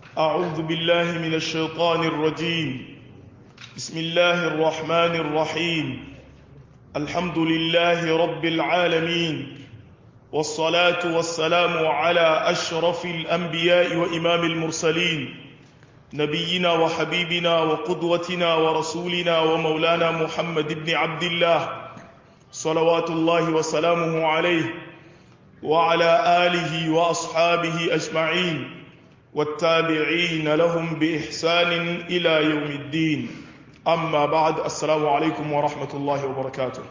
أعوذ بالله من الشيطان الرجيم بسم الله الرحمن الرحيم الحمد لله رب العالمين والصلاة والسلام على أشرف الأنبياء وإمام المرسلين نبينا وحبيبنا وقدوتنا ورسولنا ومولانا محمد بن عبد الله صلوات الله وسلامه عليه وعلى آله وأصحابه أجمعين والتابعين لهم بإحسان إلى يوم الدين أما بعد السلام عليكم ورحمة الله وبركاته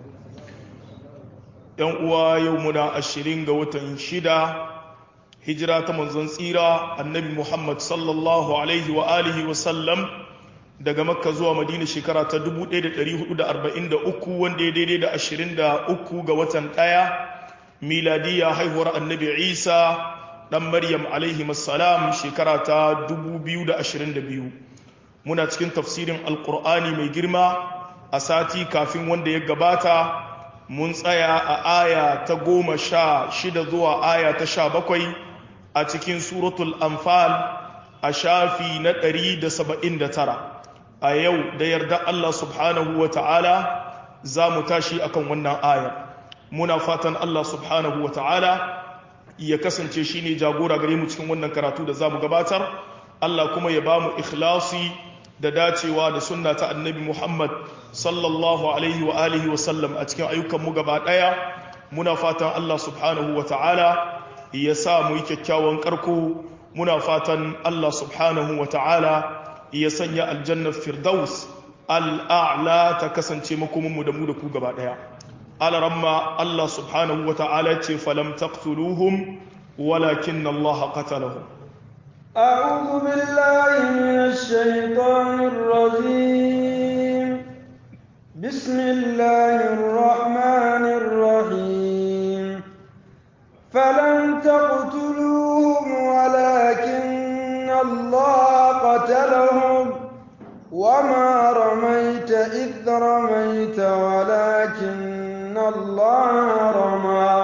يوم يومنا الشرين قوة شدة hijira ta manzon tsira annabi Muhammad sallallahu alaihi wa alihi wa sallam daga makka zuwa madina shekara ta 1443 wanda ya daidai da 23 ga watan ɗaya miladiya haihuwar annabi isa ɗan maryam alaihi salam shekara ta 2022 muna cikin tafsirin alkur'ani mai girma a sati kafin wanda ya gabata mun tsaya a aya ta goma sha shida zuwa aya ta sha bakwai a cikin suratul anfal a shafi na 179 a yau da yarda Allah subhanahu wa ta'ala za mu tashi akan wannan ayar muna fatan Allah subhanahu wa ta'ala ya kasance shi ne jagora gare mu cikin wannan karatu da za mu gabatar Allah kuma ya ba mu ikhlasi da dacewa da sunna ta annabi Muhammad sallallahu alaihi wa alihi wa sallam a cikin ayyukanmu gaba ɗaya muna fatan Allah subhanahu wa ta'ala ya sa mu yi kyakkyawan karko muna fatan Allah subhanahu wa ta'ala ya sanya aljannar firdaus al'a'la ta kasance makominmu da mu da ku gaba ɗaya alaramma Allah subhanahu wa ta'ala ce falam taqtuluhum walakin Allah qatalahum أعوذ بالله من الشيطان الرجيم بسم الله الرحمن الرحيم فلم تقتلوهم ولكن الله قتلهم وما رميت إذ رميت ولكن الله رمى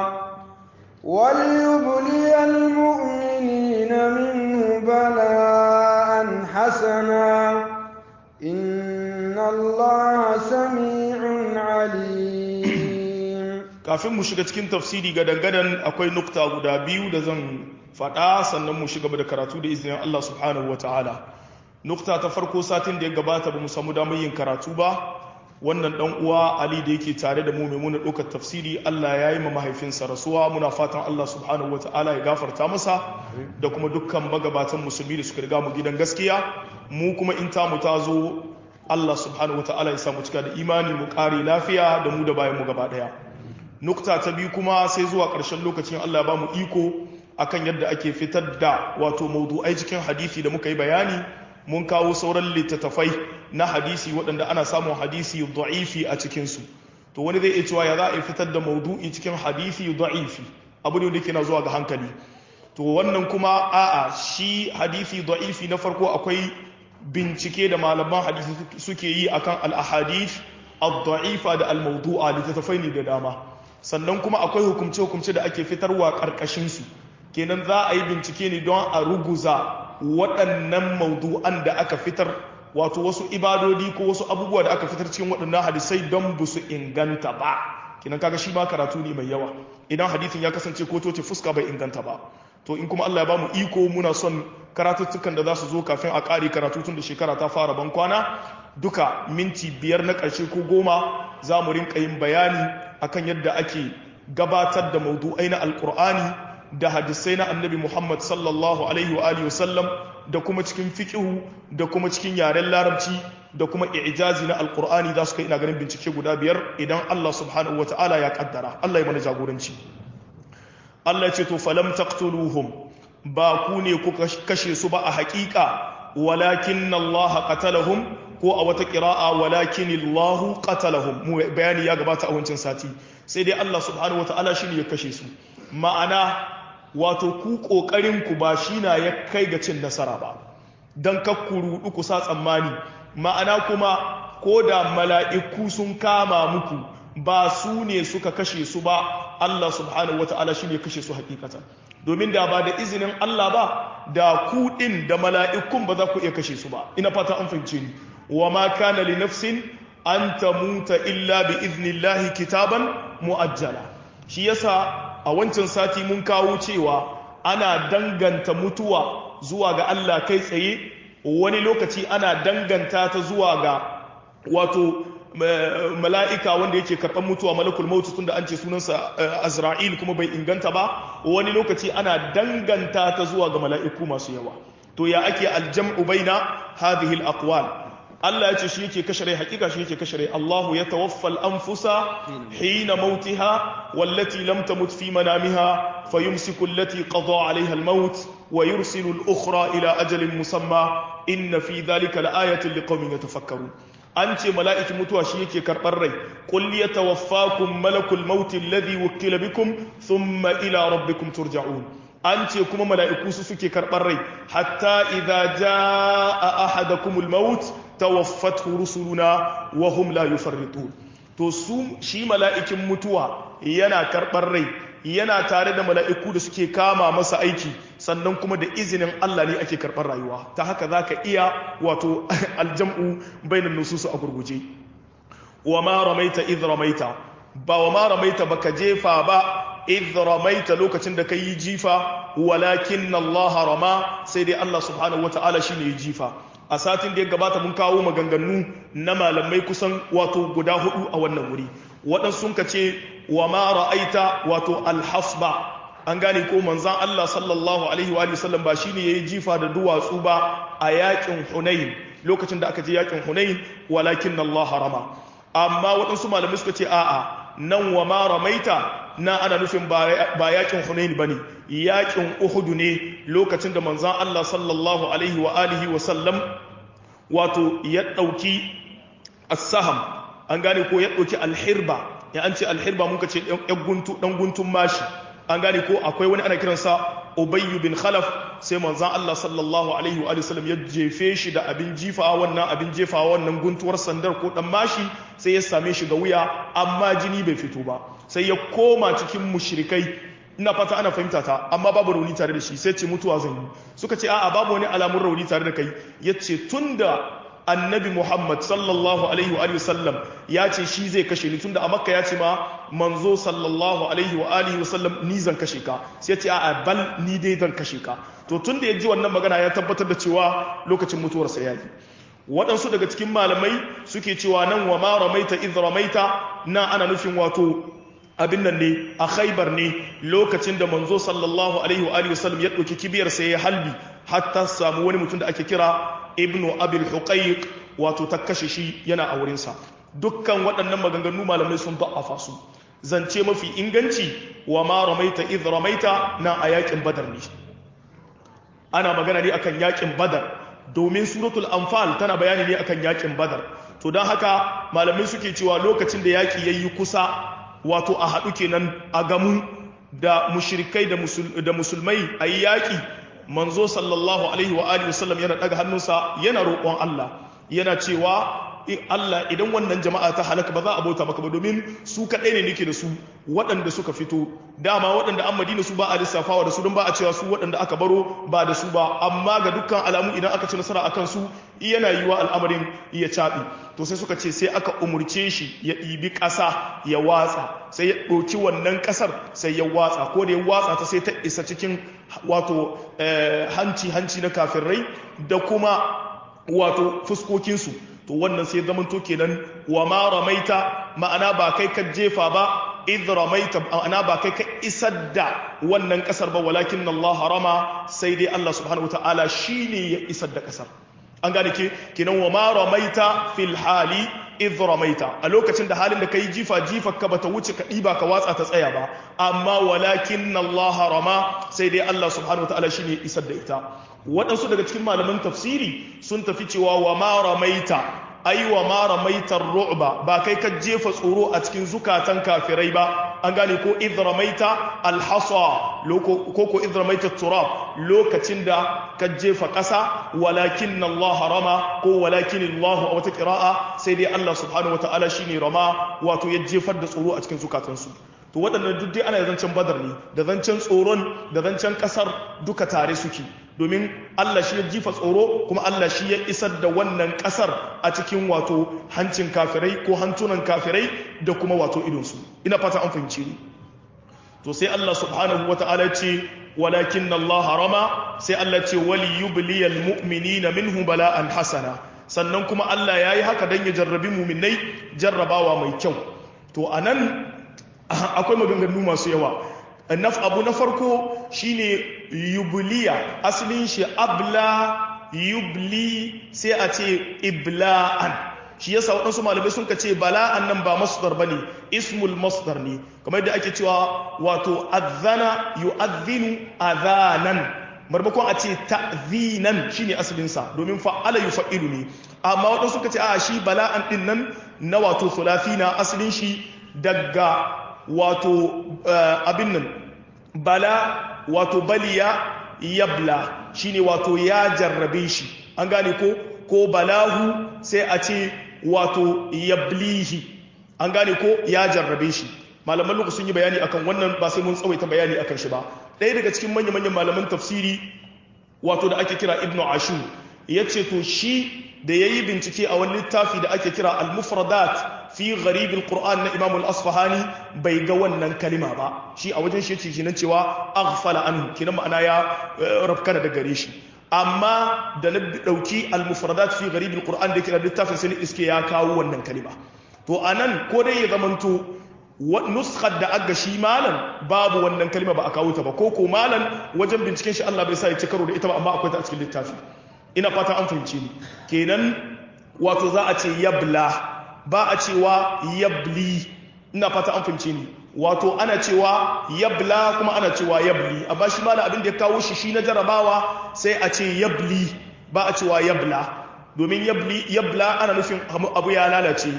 وليبلي المؤمنين منه بلاء حسنا إن الله سميع عليم kafin mu shiga cikin tafsiri ga dangadan akwai nukta guda biyu da zan faɗa sannan mu shiga da karatu da izinin Allah subhanahu wa ta'ala nukta ta farko satin da ya gabata ba mu samu damar yin karatu ba wannan dan uwa Ali da yake tare da mu mai muna ɗaukar tafsiri Allah ya yi ma mahaifinsa rasuwa muna fatan Allah subhanahu wa ta'ala ya gafarta masa da kuma dukkan magabatan musulmi da suka riga mu gidan gaskiya mu kuma in tamu ta zo Allah subhanahu wa ta'ala ya samu cika da imani mu ƙare lafiya da mu da bayan mu gaba ɗaya nukta ta biyu kuma sai zuwa ƙarshen lokacin Allah ba mu iko akan yadda ake fitar da wato maudu'ai cikin hadisi da muka yi bayani mun kawo sauran littattafai na hadisi waɗanda ana samun hadisi da'ifi a cikinsu to wani zai iya cewa ya za a fitar da maudu'i cikin hadisi da'ifi abu ne da ke na zuwa ga hankali to wannan kuma a'a shi hadisi da'ifi na farko akwai bincike da malaman hadisi suke yi akan al-ahadith ad-da'ifa da al-mawdu'a littattafai ne da dama sannan kuma akwai hukumce-hukumce da ake fitarwa ƙarƙashinsu kenan za a yi bincike ne don a ruguza waɗannan maudu'an da aka fitar wato wasu ibadodi ko wasu abubuwa da aka fitar cikin waɗannan hadisai don ba su inganta ba kenan kaga shi ma karatu ne mai yawa idan hadithin ya kasance ko toce fuska bai inganta ba to in kuma Allah ya ba mu iko muna son karatuttukan da za su zo kafin a ƙare karatu tun da shekara ta fara ban kwana duka minti biyar na ƙarshe ko goma za mu rinka yin bayani akan yadda ake gabatar da maudu'ai na alkur'ani da hadisai na annabi muhammad sallallahu alaihi wa alihi wasallam da kuma cikin fiƙihu da kuma cikin yaren larabci da kuma ijazi na alkur'ani za su kai ina ganin bincike guda biyar idan allah subhanahu wa ta'ala ya kaddara allah ya mana jagoranci allah ce to falam taqtuluhum ba ku ne ku kashe su ba a haƙiƙa walakin allah qatalahum ko a wata ƙira'a walakin Allahu qatalahum mu bayani ya gabata a wancan sati sai dai Allah subhanahu wata'ala shine ya kashe su ma'ana wato ku kokarin ku ba shi na ya kai ga cin nasara ba dan kakkuru ku sa tsammani ma'ana kuma ko da mala'iku sun kama muku ba su ne suka kashe su ba Allah subhanahu wata'ala shine ya kashe su hakikatan domin da ba da izinin Allah ba da ku din da mala'ikun ba za ku iya kashe su ba ina fata an fahimce ni wa ma kana li nafsin an tamuta illa bi iznillahi kitaban muajjala shi yasa a wancan sati mun kawo cewa ana danganta mutuwa zuwa ga Allah kai tsaye wani lokaci ana danganta ta zuwa ga wato mala'ika wanda yake karɓar mutuwa malakul mautu tun da an ce sunansa azra'il kuma bai inganta ba wani lokaci ana danganta ta zuwa ga mala'iku masu yawa to ya ake aljam'u baina hadhihi al-aqwal Allah ya ce shi yake kashe rai hakika shi yake kashe rai Allahu ya tawaffal anfusa hina mautiha wallati lam tamut fi manamiha fayumsiku allati qada 'alayha al-maut wa yursilu al-ukhra ila ajalin musamma inna fi dhalika laayatin liqaumin yatafakkarun an ce mala'ikin mutuwa shi yake karɓar rai qul yatawaffakum malakul maut alladhi wukkila bikum thumma ila rabbikum turja'un an ce kuma mala'iku su suke karɓar rai hatta idza jaa ahadakumul maut tawaffathu rusuluna wa hum la yufarritun to su shi mala'ikin mutuwa yana karɓar rai yana tare da mala'iku da suke kama masa aiki sannan kuma da izinin Allah ne ake karɓar rayuwa ta haka za ka iya wato aljam'u bainan nususu a gurguje wa ma ramaita idh ramaita ba wa ma ramaita baka jefa ba idh ramaita lokacin da ka yi jifa walakin Allah rama sai dai Allah subhanahu wata'ala shine ya jifa a satin da ya gabata mun kawo maganganu na malamai kusan wato guda hudu a wannan wuri waɗansu sun ka ce wa ma ra'aita wato alhasba an gane ko manzan Allah sallallahu alaihi wa sallam ba shine yayi jifa da duwatsu ba a yakin Hunain lokacin da aka je yakin Hunain walakin Allah harama amma waɗansu malamai suka ce a'a nan wa ma ramaita na ana nufin ba yakin Hunain bane yakin Uhud ne lokacin da manzan Allah sallallahu alaihi wa alihi wa sallam wato ya dauki as-saham an gane ko ya dauki al-hirba ya an ce al-hirba mun ce dan guntun mashi an gane ko akwai wani ana kiransa ubayyu bin khalaf sai manzan Allah sallallahu alaihi wa sallam ya jefe shi da abin jifa wannan abin jefa wannan guntuwar sandar ko dan mashi sai ya same shi ga wuya amma jini bai fito ba sai ya koma cikin mushrikai ina fata ana fahimta ta amma babu rauni tare da shi sai ce mutuwa zan yi suka ce a'a babu wani alamun rauni tare da kai yace tunda annabi Muhammad sallallahu alaihi wa sallam ya ce shi zai kashe ni tunda a makka ya ce ma manzo sallallahu alaihi wa alihi wa sallam ni zan kashe ka sai ya ce a'a bal ni dai zan kashe ka to tunda ya ji wannan magana ya tabbatar da cewa lokacin mutuwarsa ya yi waɗansu daga cikin malamai suke cewa nan wa ma ramaita idh ramaita na ana nufin wato abin nan ne a khaibar ne lokacin da manzo sallallahu alaihi wa alihi wa sallam ya ɗauki kibiyar sai ya halbi hatta samu wani mutum da ake kira ibnu abil huqaiq wato ta kashe shi yana a wurinsa dukkan waɗannan maganganu malamai sun da'afa su zance mafi inganci wa ma ramaita idh ramaita na a yakin badar ne ana magana ne akan yakin badar domin suratul anfal tana bayani ne akan yakin badar to don haka malamai suke cewa lokacin da yaki yayi kusa wato a haɗu kenan a gamu da mushrikai da musulmai a yi yaƙi manzo sallallahu alaihi wa alihi wasallam yana daga hannunsa yana roƙon Allah yana cewa Allah idan wannan jama'a ta halaka ba za a bauta maka ba domin su kaɗai ne nake da su waɗanda suka fito dama waɗanda an madina su ba a lissafawa da su don ba a cewa su waɗanda aka baro ba da su ba amma ga dukkan alamu idan aka ci nasara akan su yana yiwa al'amarin ya caɓi to sai suka ce sai aka umurce shi ya ɗibi ƙasa ya watsa sai ya ɗauki wannan ƙasar sai ya watsa ko da ya watsa ta sai ta isa cikin wato hanci hanci na kafirai da kuma wato fuskokinsu to wannan sai zaman to kenan wa ma ramaita ma'ana ba kai ka jefa ba idh ramaita ma'ana ba kai ka isar da wannan kasar ba walakin Allah harama sai dai Allah subhanahu wataala shine ya isar da kasar an gane ke kenan wa ma ramaita fil hali idh ramaita a lokacin da halin da kai jifa jifa ka bata wuce ka diba ka watsa ta tsaya ba amma walakin Allah rama sai dai Allah subhanahu wataala shine ya isar da ita waɗansu daga cikin malaman tafsiri sun tafi cewa wa ma ramaita ai wa ma ramaita ru'ba ba kai ka jefa tsoro a cikin zukatan kafirai ba an gane ko idh ramaita alhasa ko ko idh ramaita turab lokacin da ka jefa ƙasa walakin Allah rama ko walakin Allah a wata qira'a sai dai Allah subhanahu wataala shine rama wato ya jefar da tsoro a cikin zukatansu to waɗannan duk dai ana zancen badar ne da zancen tsoron da zancen ƙasar duka tare suke domin Allah shi ya jifa tsoro kuma Allah shi ya isar da wannan ƙasar a cikin wato hancin kafirai ko hantunan kafirai da kuma wato idonsu ina fata an fahimci ni to sai Allah subhanahu wata'ala ce walakin Allah rama sai Allah ce wali yubliyal mu'minina minhu bala'an hasana sannan kuma Allah yayi haka dan ya jarrabi mu'minai jarrabawa mai kyau to anan akwai maganganu masu yawa naf abu na farko shine yubliya asalin shi abla yubli sai a ce ibla'an shi yasa waɗansu malamai sun ka ce bala'an nan ba masdar bane ismul masdar ne kamar yadda ake cewa wato adhana yu'adhinu adhanan marmakon a ce ta'zinan shine asalin sa domin fa'ala yufa'ilu ne amma waɗansu suka ce a shi bala'an din nan na wato thulathina asalin shi daga wato abin nan bala wato baliya yabla shine wato ya jarrabe shi an gane ko ko balahu sai a ce wato yablihi an gane ko ya jarrabe shi malaman luku sun yi bayani akan wannan ba sai mun tsawaita bayani akan shi ba ɗaya daga cikin manya-manyan malaman tafsiri wato da ake kira ibnu ashur ya ce to shi da ya yi bincike a wani littafi da ake kira al-mufradat fi gharibin Qur'an na Imam al-Asfahani bai ga wannan kalima ba shi a wajen shi ce nan cewa aghfala anhu kinan ma'ana ya rafkana da gare shi amma da na dauki al-mufradat fi gharibin Qur'an da kira littafin sai iske ya kawo wannan kalima to anan ko dai ya zamanto nuskar da aga shi malan babu wannan kalima ba a kawo ta ba ko ko malan wajen binciken shi Allah bai sa ya ci karo da ita ba amma akwai ta a cikin littafi ina fata an fahimce ni kenan wato za a ce yabla ba a cewa yabli ina fata an fahimce ni wato ana cewa yabla kuma ana cewa yabli amma shi malam abin da ya kawo shi shi na jarabawa sai a ce yabli ba a cewa yabla domin yabli yabla ana nufin abu ya lalace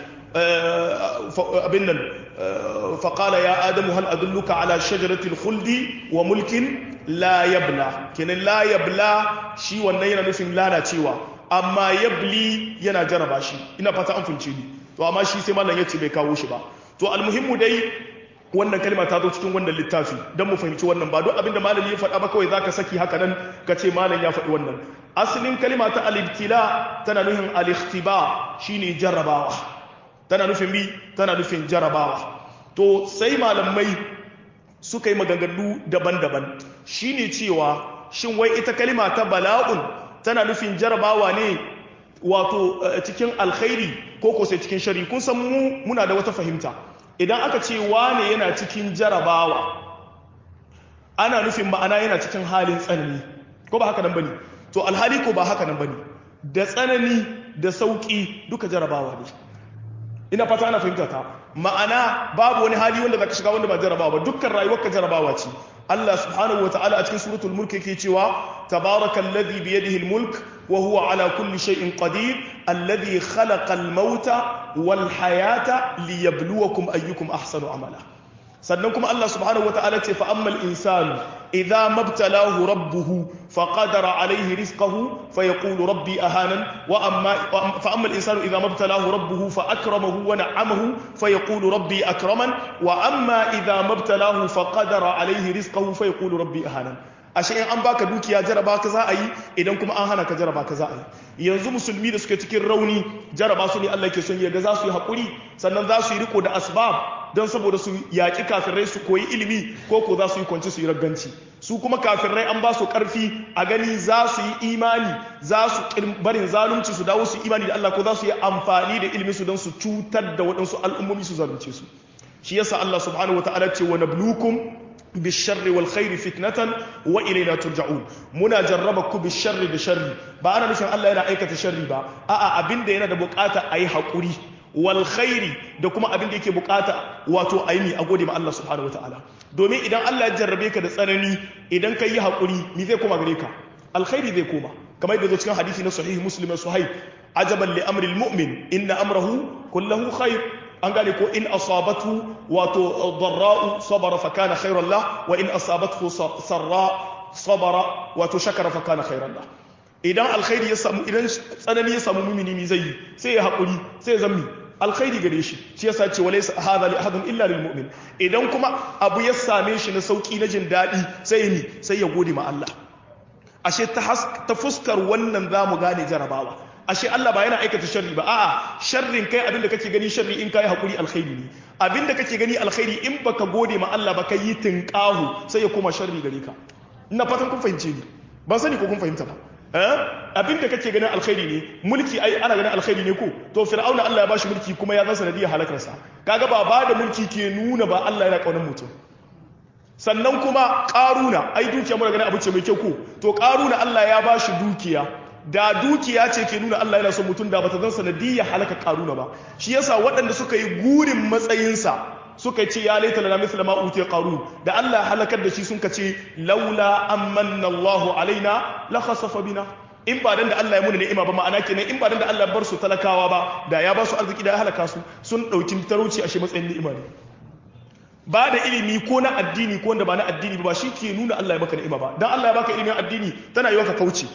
abin nan faƙala ya adamu hal adulluka ala shajaratil khuldi wa mulkin la yabla kenan la yabla shi wannan yana nufin lalacewa amma yabli yana jaraba shi ina fata an fince ni to amma shi sai mallan yace bai kawo shi ba to almuhimmu dai wannan kalma ta zo cikin wannan littafi dan mu fahimci wannan ba duk abinda malami ya faɗa ba kawai zaka saki haka nan ka ce malam ya faɗi wannan asalin kalma ta al-ibtila tana nufin al-ikhtiba shine jarrabawa tana nufin bi tana nufin jarrabawa to sai malamai suka yi maganganu daban-daban shine cewa shin wai ita kalma ta bala'un tana nufin jarabawa ne wato cikin alkhairi ko ko sai cikin shari kun san mu muna da wata fahimta idan aka ce wane yana cikin jarabawa ana nufin ma'ana yana cikin halin tsanani ko ba haka nan bane to alhali ko ba haka nan bane da tsanani da sauki duka jarabawa ne ina fata ana fahimta ta ma'ana babu wani hali wanda zaka shiga wanda ba jarabawa ba dukkan rayuwarka jarabawa ce Allah subhanahu wa ta'ala a cikin suratul mulk yake cewa tabarakallazi bi yadihi almulk wa huwa ala kulli shay'in qadir alladhi khalaqa almauta wal hayata liyabluwakum ayyukum ahsanu amala sannan kuma Allah subhanahu wa ta'ala ce fa ammal insanu idza mabtalahu rabbuhu faqadara alayhi rizqahu fayaqulu rabbi ahanan wa amma fa ammal insanu idza mabtalahu rabbuhu fa akramahu wa na'amahu fayaqulu rabbi akraman wa amma idza mabtalahu faqadara alayhi rizqahu fayaqulu rabbi ahanan ashe in an baka dukiya jaraba ka za a yi idan kuma an hana ka jaraba ka za a yi yanzu musulmi da suke cikin rauni jaraba su ne Allah ke son yaga za su yi haƙuri sannan za su yi riko da asbab don saboda su yaƙi kafirai su koyi ilimi ko ko za su yi kwanci su yi ragganci su kuma kafirai an ba su ƙarfi a gani za su yi imani za su barin zalunci su dawo su yi imani da Allah ko za su yi amfani da ilimin su don su cutar da waɗansu al'ummomi su zalunce su shi yasa Allah subhanahu wataala ce wa nablukum بالشر والخير فتنة وإلينا ترجعون منا جربك بالشر بشر ba ana nufin Allah yana aikata sharri ba a'a abin da yana da bukata ayi hakuri wal khairi da kuma abin da yake bukata wato ayi a gode ma Allah subhanahu wataala domin idan Allah ya jarrabe ka da tsanani idan ka yi hakuri me zai koma gare ka alkhairi zai koma kamar yadda cikin hadisi na sahih muslim suhaib ajaban li amri almu'min inna amrahu kullahu khair an gane ko in asabatu wato darra'u sabara fa kana khairan lah wa in asabatu sarra sabara wato shakara fa kana khairan lah idan alkhairi ya samu idan tsanani ya samu mumini mi zai sai ya hakuri sai ya zammi alkhairi gare shi shi yasa ce walaysa hadha li ahadin illa lil mu'min idan kuma abu ya same shi na sauki na jin dadi sai ni sai ya gode ma Allah ashe ta ta fuskar wannan zamu gane jarabawa ashe Allah ba yana aikata sharri ba a'a sharrin kai abinda kake gani sharri in kai hakuri alkhairi ne abinda kake gani alkhairi in baka gode ma Allah ba kai yi tinqahu sai ya koma sharri gare ka ina fatan kun fahimce ni ban sani ko kun fahimta ba eh abinda kake ganin alkhairi ne mulki ai ana ganin alkhairi ne ko to fir'auna Allah ya bashi mulki kuma ya zan sanadiyar halakarsa kaga ba ba da mulki ke nuna ba Allah yana kaunar mutum sannan kuma karuna ai dukiya muna ganin abu ce mai kyau ko to karuna Allah ya bashi dukiya da dukiya ce ke nuna Allah yana son mutum da bata zan sanadiyar halaka karuna ba shi yasa waɗanda suka yi gurin matsayinsa suka ce ya laita lana mithla ma utiya qarun da Allah ya halakar da shi sun ce laula amanna Allahu alaina la khasafa bina in ba dan da Allah ya muna ni'ima ba ma'ana kenan in ba dan da Allah ya bar su talakawa ba da ya ba su arziki da ya halaka su sun dauki talauci a shi matsayin ni'ima ne ba da ilimi ko na addini ko wanda ba na addini ba shi ke nuna Allah ya baka ni'ima ba dan Allah ya baka ilimin addini tana yi ka kauce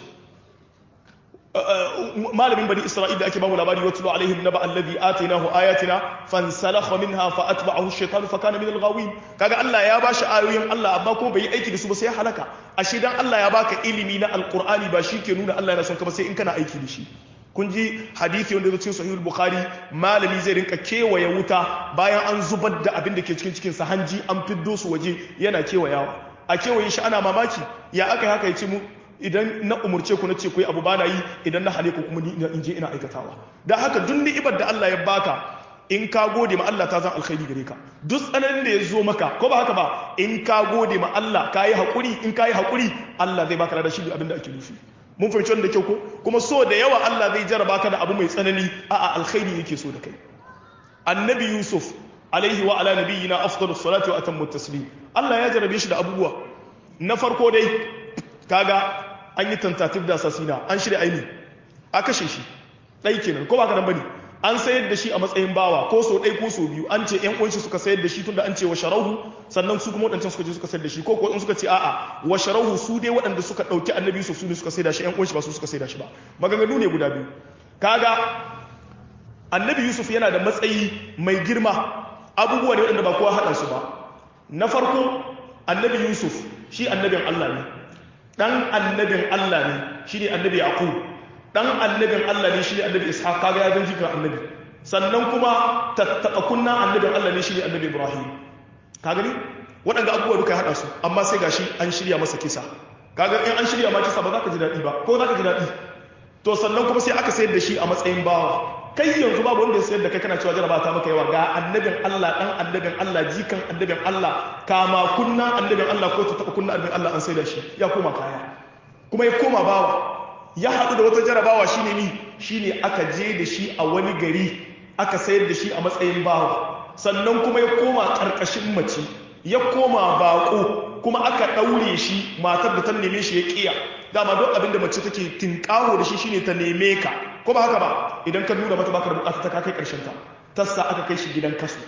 malamin bani isra'il da ake bamu labari wa tulu alaihim naba alladhi atainahu ayatina fansalakha minha fa atba'ahu ash-shaytanu fa kana min al-ghawin kaga Allah ya bashi ayoyin Allah amma kuma bai yi aiki da su ba sai ya halaka ashe dan Allah ya baka ilimi na alqur'ani ba shi ke nuna Allah yana son ka ba sai in kana aiki da shi kun ji hadisi wanda cikin sahihul bukhari malami zai rinka kewaye wuta bayan an zubar da abin da ke cikin cikin sa hanji an fiddo su waje yana kewayawa a kewaye shi ana mamaki ya aka haka ya ce mu idan na umurce ku na ce ku yi abu bana yi idan na hale ku kuma ni in je ina aikatawa da haka duk ni'imar da Allah ya baka in ka gode ma Allah ta zan alkhairi gare ka duk tsananin da ya zo maka ko ba haka ba in ka gode ma Allah ka yi haƙuri in ka yi haƙuri Allah zai baka da shi abin da ake nufi mun fahimci wannan da kyau ko kuma so da yawa Allah zai jaraba ka da abu mai tsanani a'a alkhairi yake so da kai annabi Yusuf alaihi wa ala nabiyyina afdalus salati wa atammu taslim Allah ya jarabe shi da abubuwa na farko dai kaga an yi tentative da assassina an shirya aini a kashe shi ɗai kenan ko ba ka nan bane an sayar da shi a matsayin bawa ko so ɗai ko so biyu an ce ƴan uwanshi suka sayar da shi tunda an ce wa sharahu sannan su kuma waɗancan suka je suka sayar da shi ko ko in suka ce a'a wa sharahu su dai waɗanda suka ɗauki annabi Yusuf su ne suka sayar da shi ƴan uwanshi ba su suka sayar da shi ba maganganu ne guda biyu kaga annabi Yusuf yana da matsayi mai girma abubuwa ne waɗanda ba kowa haɗa su ba na farko annabi Yusuf shi annabin Allah ne dan annabin Allah ne shi ne annabi Yaqub dan annabin Allah ne shi ne annabi Ishaq kaga ya zanji kan annabi sannan kuma tattaba kunna annabin Allah ne shi ne annabi Ibrahim kaga ni waɗanda abubuwa duka ya haɗa su amma sai gashi an shirya masa kisa kaga in an shirya ma kisa ba za ka ji daɗi ba ko za ka ji daɗi to sannan kuma sai aka sayar da shi a matsayin bawa kai yanzu babu wanda ya sayar da kai kana cewa jaraba ta maka yawa ga annabin Allah dan annabin Allah jikan annabin Allah kama kunna annabin Allah ko ta taba kunna annabin Allah an sayar da shi ya koma kaya kuma ya koma bawa ya haɗu da wata jarabawa shine ni shine aka je da shi a wani gari aka sayar da shi a matsayin bawa sannan kuma ya koma ƙarƙashin mace ya koma baƙo kuma aka ɗaure shi matar da ta neme shi ya ƙiya dama duk abin da mace take tinƙaho da shi shine ta neme ka ko ba haka ba idan ka nuna mata baka da bukata ta kai ƙarshen ta tassa aka kai shi gidan kasu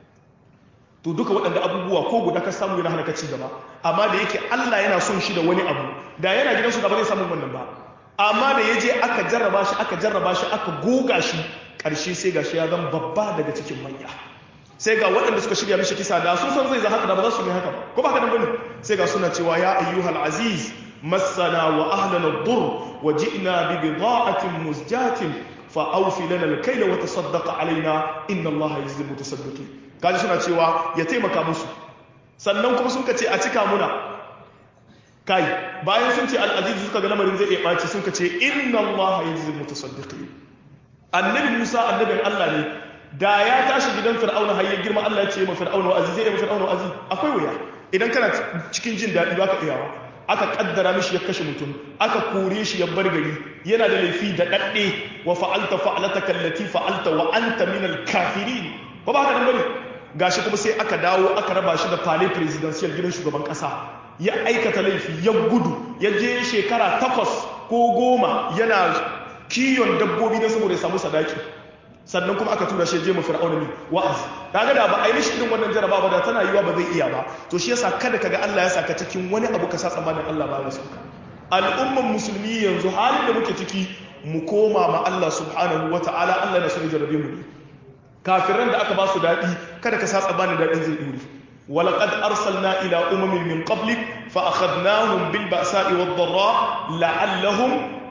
to duka waɗanda abubuwa ko guda ka samu yana hana ka ci gaba amma da yake Allah yana son shi da wani abu da yana gidan su da ba zai samu wannan ba amma da ya je aka jarraba shi aka jarraba shi aka goga shi ƙarshe sai ga shi ya zama babba daga cikin manya sai ga waɗanda suka shirya mishi kisa da sun san zai za haka da ba za su yi haka ba ko ba haka nan bane sai ga suna cewa ya ayyuhal aziz massana wa ahlana ad-dur wa ji'na bi bida'atin muzjatin fa awfi lana al-kayla wa tasaddaq alaina inna allaha yajzi al-mutasaddiqin kaji suna cewa ya taimaka musu sannan kuma sun ce a cika muna kai bayan sun ce al-aziz suka ga lamarin zai iya ɓaci sun ce inna allaha yajzi al-mutasaddiqin annabi musa annabin allah ne da ya tashi gidan fir'auna har ya girma Allah ya ce ma fir'auna wa'azi zai yi fir'auna wa'azi akwai wuya idan kana cikin jin daɗi ba ka iyawa aka kaddara mishi ya kashe mutum aka kore shi ya bar gari yana da laifi da dadde wa fa'alta fa'alata kallati fa'alta wa anta min al-kafirin ba ba haka nan bane gashi kuma sai aka dawo aka raba shi da palais presidential gidan shugaban kasa ya aikata laifi ya gudu ya je shekara takwas ko goma yana kiyon dabbobi na saboda ya samu sadaki sannan kuma aka tura shi je mu fir'auna ne wa'azi kaga da ba a yi mishi irin wannan jaraba ba da tana yiwa ba zai iya ba to shi yasa kada kaga Allah ya saka cikin wani abu ka sa tsammanin Allah ba ya sauka al'umman musulmi yanzu halin da muke ciki mu koma ma Allah subhanahu wata'ala Allah na so ya jarabe mu ne kafiran da aka ba su daɗi kada ka sa tsabanin daɗin zai ɗore ولقد أرسلنا إلى أمم من قبلك فأخذناهم بالبأساء والضراء لعلهم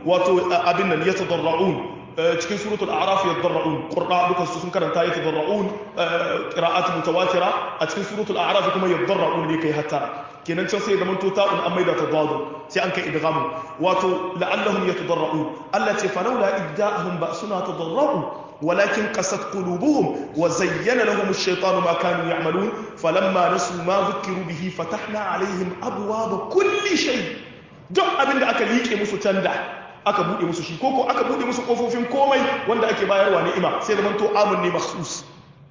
أبنا يتضرعون cikin suratul a'raf yadarra'un qurra duka su sun karanta yatadarra'un qira'at mutawatira a cikin suratul a'raf kuma yadarra'un ne kai hatta kenan can sai zaman to ta'un an maida ta dadu sai an kai idghamu wato la'allahum yatadarra'un Allah ce falawla idda'ahum ba'suna tadarra'u ولكن قست قلوبهم وزين لهم الشيطان ما كانوا يعملون فلما نسوا ما ذكروا به فتحنا عليهم أبواب كل شيء duk abin da aka liƙe musu canda aka buɗe musu shi koko aka buɗe musu ƙofofin komai wanda ake bayarwa ni'ima sai zaman to amun ne makhsus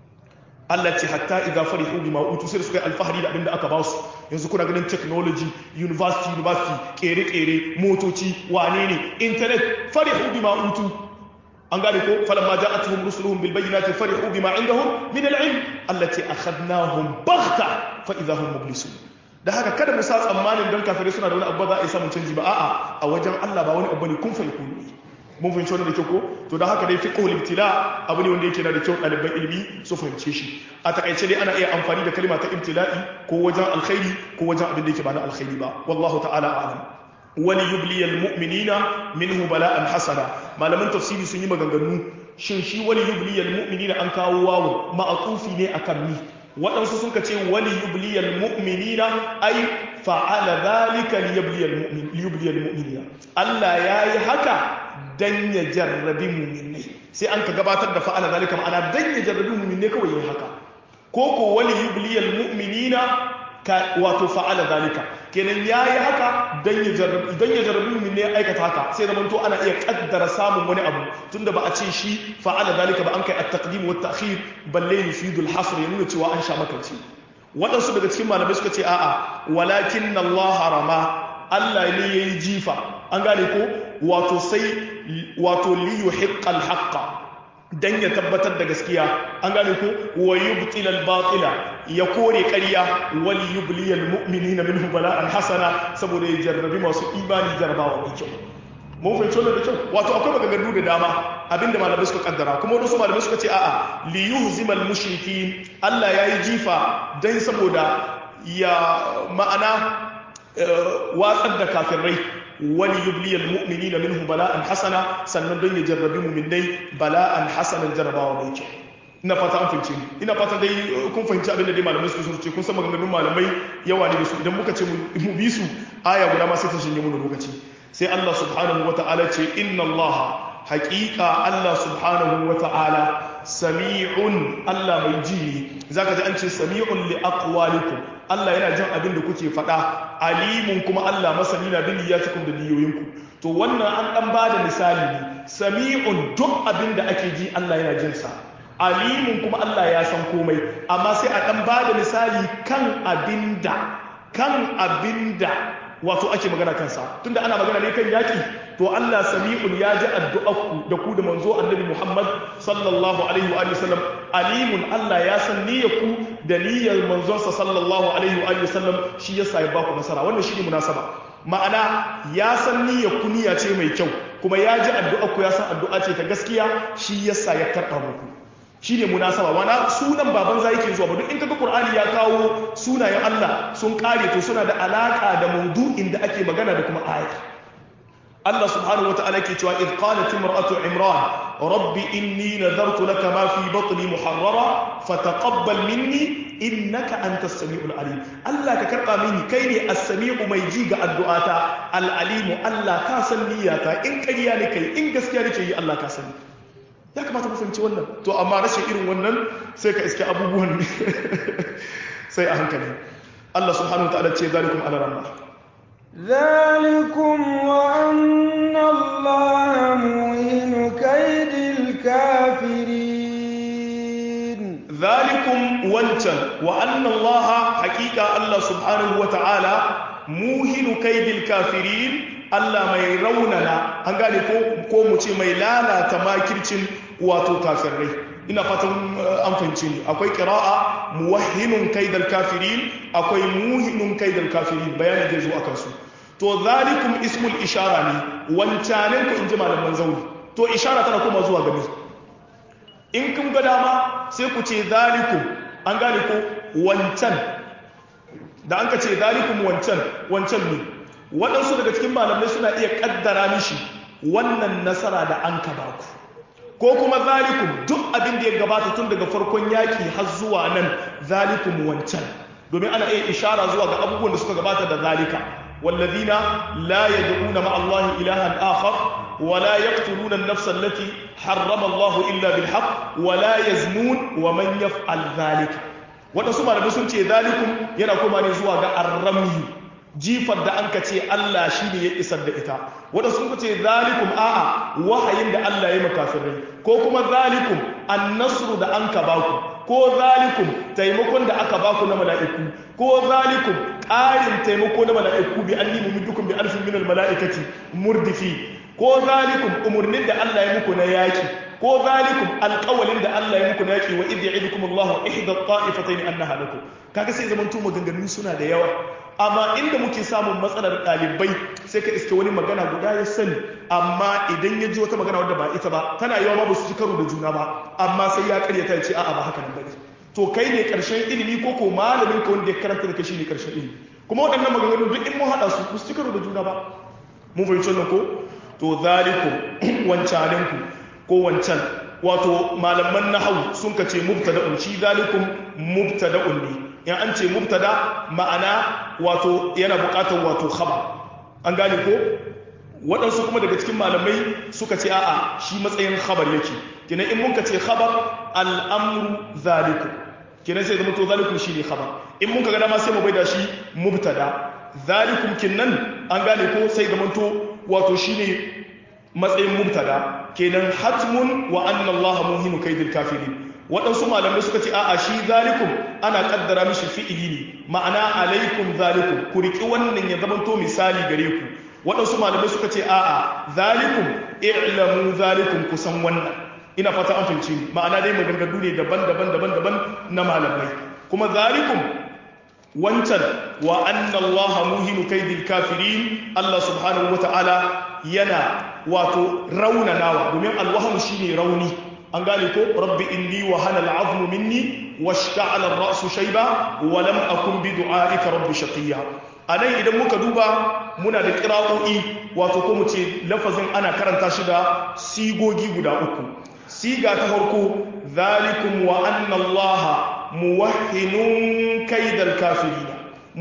Allah ce hatta idza farihu bima utu sai suka yi alfahari da abin da aka ba su yanzu kuna ganin technology university university kere kere motoci wane ne internet farihu bima utu an gane ko falamma ja'atuhum rusuluhum bil bayyinati farihu bima indahum min al ilm allati akhadnahum baghta fa idha hum mublisun da haka kada mu sa tsammanin don kafirai suna da wani abu za a yi samun canji ba a'a a wajen Allah ba wani abu ne kun fa yakun mun fahimci wannan da kyau ko to da haka dai fiqhul ibtila abu ne wanda yake na da kyau ɗaliban ilimi su fahimce shi a takaice dai ana iya amfani da kalma ta ibtila'i ko wajen alkhairi ko wajen abin da yake ba na alkhairi ba wallahu ta'ala a'lam wani yubliyal mu'minina minhu bala'an hasana malaman tafsiri sun yi maganganu shin shi wani yubliyal mu'minina an kawo wawo ma'atufi ne akan ni waɗansu sun ce wani yubliyal mu'minina ai fa'ala zalika liyubliyal mu'minina Allah ya yi haka dan ya jarrabi mu'minai sai an ka gabatar da fa'ala zalika ma'ana dan ya jarrabi mu'minai kawai yin haka ko ko wani yubliyal mu'minina wato fa'ala zalika kenan ya yi haka don ya jarrabi min ne ya aikata haka sai zama to ana iya kaddara samun wani abu tunda ba a ce shi fa'ala zalika ba an kai at-taqdim wa at-ta'khir balle yufidu al-hasr ya nuna cewa an sha makanci waɗansu daga cikin malamai suka ce a'a walakin Allah rama Allah ne yayi jifa an gane ko wato sai wato li yuhiqqa al-haqqa dan ya tabbatar da gaskiya an gane ko wa yubtila al-batila ya kore ƙarya wal yubliyal mu'minina minhu bala'an hasana saboda ya jarrabi masu imani jarrabawa mai kyau mun fahimci wannan da kyau wato akwai maganganu da dama abinda malamai suka kaddara kuma wasu malamai suka ce a'a li yuhzimal mushrikin Allah yayi jifa dan saboda ya ma'ana watsar da kafirai wani yubliyal mu'minina minhu bala'an hasana sannan don ya jarrabi mu'minai bala'an hasanan jarrabawa mai kyau ina fata an fahimci ina fata dai kun fahimci abin da dai malamai su sun ce kun san maganganun malamai yawa ne da su idan muka ce mu bi su aya guda ma sai ta shinge mu lokaci sai Allah subhanahu wata'ala ce inna Allah haqiqa Allah subhanahu wata'ala sami'un Allah mai ji ne zaka ji an ce sami'un li aqwalikum Allah yana jin abin da kuke faɗa alimun kuma Allah masani na bin niyyatikum da niyoyinku to wannan an dan bada misali ne sami'un duk abin da ake ji Allah yana jin sa alimun kuma Allah ya san komai amma sai a dan bada misali kan abinda kan abinda wato ake magana kansa tunda ana magana ne kan yaki to Allah sami'un ya ji addu'arku da ku da manzo annabi Muhammad sallallahu alaihi wa sallam alimun Allah ya san niyyarku da niyyar manzonsa sallallahu alaihi wa sallam shi yasa ya baku nasara wannan shine munasaba ma'ana ya san niyyarku niyya ce mai kyau kuma ya ji addu'arku ya san addu'a ce ta gaskiya shi yasa ya karɓa muku shi ne munasaba wana sunan baban za yake zuwa ba duk in kaga qur'ani ya kawo sunayen Allah sun kare to suna da alaka da maudu'in da ake magana da kuma aya Allah subhanahu wata'ala ke cewa id qalat imra'atu imran rabbi inni nadartu laka ma fi batni muharrara fataqabbal minni innaka antas samiul alim Allah ka karba mini kai ne as-sami'u mai ji ga addu'ata al-alimu Allah ka san niyyata in ƙarya ne kai in gaskiya nake yi Allah ka sani ya kamata mu fahimci wannan to amma rashin irin wannan sai ka iske abubuwan sai a hankali Allah subhanahu wataala ce zalikum ala ramma ذلكم وأن الله موهن كيد الكافرين ذلكم وانتن وأن الله حقيقة الله سبحانه وتعالى موهن كيد الكافرين Allah mai raunana an gane ko mu ce mai lalata makircin wato kafirai ina fatan an fahimci ni akwai qira'a muwahhinun kaidal kafirin akwai muhinun kaidal kafirin bayani zai zo akan su to zalikum ismul ishara ne wancanen ku inji malaman zauri to ishara tana kuma zuwa gani in kun ga dama sai ku ce zalikum an gane ko wancan da an ka ce zalikum wancan wancan ne waɗansu daga cikin malamai suna iya ƙaddara mishi wannan nasara da an ka ba ku ko kuma zalikum duk abin da ya gabata tun daga farkon yaƙi har zuwa nan zalikum wancan domin ana iya ishara zuwa ga abubuwan da suka gabata da zalika والذين لا يدعون مع الله إلها آخر ولا يقتلون النفس التي حرم الله إلا بالحق ولا يزنون ومن يفعل ذلك waɗansu malamai sun ce zalikum yana kuma ne zuwa ga arramiyu jifar da an ka ce Allah shi ne ya isar da ita waɗansu sun ce zalikum a'a wahayin da Allah ya makafirai ko kuma zalikum annasru da an ka baku ko zalikum taimakon da aka baku na mala'iku ko zalikum ƙarin taimako na mala'iku bi an nemi dukkan bi alfin minal mala'ikati murdifi ko zalikum umarnin da Allah ya muku na yaki ko zalikum alƙawalin da Allah ya muku na yaki wa idh ya'idukum Allah ihda ta'ifatayn annaha lakum kaga sai zaman tuma ganganun suna da yawa amma inda muke samun matsalar ɗalibai sai ka iske wani magana guda ya sani amma idan ya ji wata magana wadda ba ita ba tana yawa ma ba su ci karo da juna ba amma sai ya karyata ya ce a'a ba haka nan bane to kai ne karshen ilimi ko ko malamin ka wanda ya karanta da kai shine karshen ilimi kuma waɗannan maganganun duk in mun haɗa su ba su ci karo da juna ba mun fahimci wannan ko to zalikum wancaninku ko wancan wato malaman nahawu sun ka ce mubtada'un shi zalikum mubtada'un ne in an ce mubtada ma'ana wato yana buƙatar wato khabar an gane ko waɗansu kuma daga cikin malamai suka ce a'a shi matsayin khabar yake kina in mun ka ce khabar al'amru zalikum kina sai zama to zalikum shi ne khabar in mun ka ga dama sai mu bai da shi mubtada zalikum kinnan an gane ko sai zama to wato shi ne matsayin mubtada kenan hatmun wa anna Allah muhinu kaidil kafirin waɗansu malamai suka ce a'a shi zalikum ana kaddara mishi fi'ili ne ma'ana alaikum zalikum ku riki wannan ya zamanto misali gare ku waɗansu malamai suka ce a'a zalikum i'lamu zalikum kusan wannan ina fata an fahimci ma'ana dai maganganu ne daban-daban daban-daban na malamai kuma zalikum wancan wa anna Allah muhinu kaidil kafirin Allah subhanahu wata'ala yana wato raunanawa domin alwahmu shine rauni an gane ko rabbi inni wa hana al'azmu minni washta'ala ar-ra'su shayba wa lam akun bi du'aika rabbi shaqiya anan idan muka duba muna da qira'o'i wato ko mu ce lafazin ana karanta shi da sigogi guda uku siga ta farko zalikum wa anna allaha muwahhinun kaidal kafirina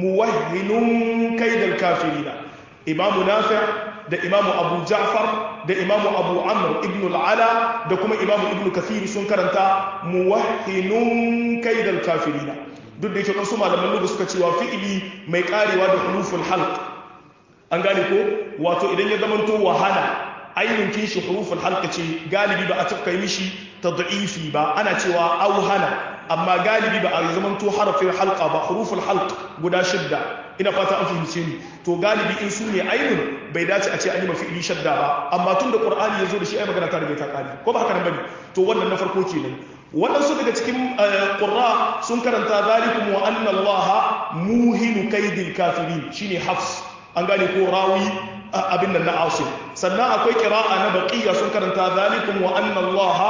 muwahhinun kaidal kafirina imamu nafi' da imamu abu ja'far da imamu abu amr ibn al'ala da kuma imamu ibn kathir sun karanta muwahhinun kaidal kafirina duk da yake wasu malaman lugha suka cewa fi'ili mai karewa da huruful halq an gane ko wato idan ya zamanto wahala ainihin kishi huruful halq ce galibi ba a tafka mishi tad'ifi ba ana cewa auhana amma galibi ba a zamanto harafin halqa ba huruful halq guda shidda ina fata an fahimce ni to galibi in su ne ainihin bai dace a ce an yi mafi ili shadda ba amma tun da qur'ani ya zo da shi ai magana ta riga ta kare ko ba haka nan bane to wannan na farko kenan waɗansu daga cikin qurra sun karanta zalikum wa anna allaha muhinu kaidil kafirin shine hafs an gane ko rawi abin nan na asim sannan akwai qira'a na baqiya sun karanta zalikum wa anna allaha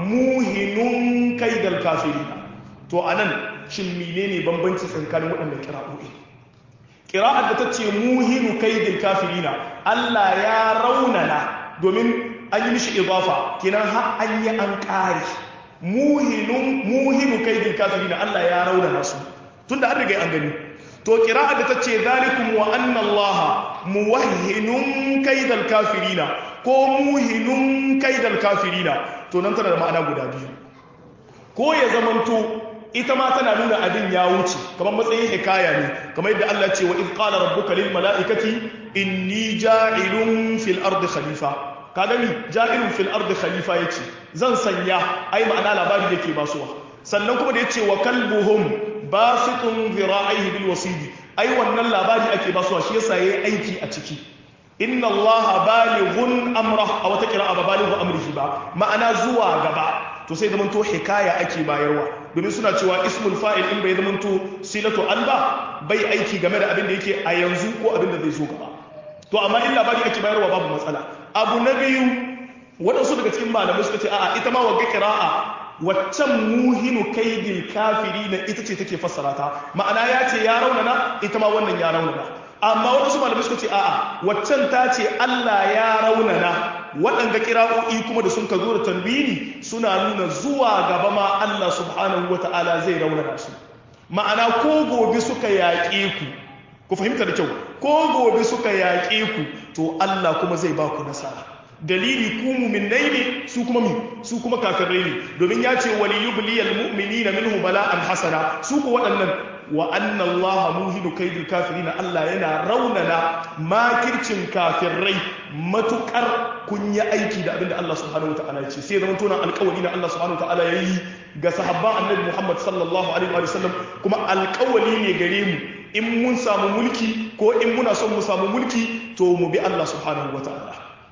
muhinun kaidal kafirin to anan shin menene bambanci tsakanin waɗannan qira'o'i ƙira'ar da ta ce muhinu kaidin kafirina Allah ya raunana domin an yi mishi idafa kinan har an yi an ƙari muhinu kaidin kafirina Allah ya raunana su tun da an riga an gani to ƙira'ar da ta ce zalikum wa anna Allah muwahhinun kaidal kafirina ko muhinun kaidal kafirina to nan tana da ma'ana guda biyu ko ya zamanto ita ma tana nuna abin ya wuce kamar matsayin hikaya ne kamar yadda Allah ce wa iz qala rabbuka lil mala'ikati inni ja'ilun fil ardi khalifa ka gani ja'ilun fil ardi khalifa yace zan sanya ai ma'ana labari yake basuwa sannan kuma da yace wa kalbuhum basitun dhira'ihi bil wasidi ai wannan labari ake basuwa shi yasa yayi aiki a ciki inna allaha balighun amra a wata kira ba balighu amrihi ba ma'ana zuwa gaba to sai zaman to hikaya ake bayarwa domin suna cewa ismul fa'il in bai zaman to silatu alba bai aiki game da abin da yake a yanzu ko abin da zai zo gaba to amma in labari ake bayarwa babu matsala abu na biyu waɗansu daga cikin malamai suka ce a'a ita ma wagga kira'a waccan muhinu kaidil kafiri na ita ce take fassara ta ma'ana ya ce ya raunana ita ma wannan ya raunana amma waɗansu malamai suka ce a'a waccan ta ce Allah ya raunana waɗanda kira'o'i kuma da sun ka zo da tanwini suna nuna zuwa gaba ma Allah subhanahu wata'ala zai raunana su ma'ana ko gobe suka yaƙe ku ku fahimta da kyau ko gobe suka yaƙe ku to Allah kuma zai ba ku nasara dalili ku mu'minai ne su kuma mi su kuma kafirai ne domin ya ce wali yubliyal mu'minina minhu bala'an hasana su ku waɗannan wa anna Allah muhinu kaidil kafirin Allah yana raunana makircin kafirai matukar kun yi aiki da abinda Allah subhanahu wataala ya ce sai zaman tona alƙawari na Allah subhanahu wataala ya yi ga sahabban annabi Muhammad sallallahu alaihi wa sallam kuma alƙawari ne gare mu in mun samu mulki ko in muna son mu samu mulki to mu bi Allah subhanahu wataala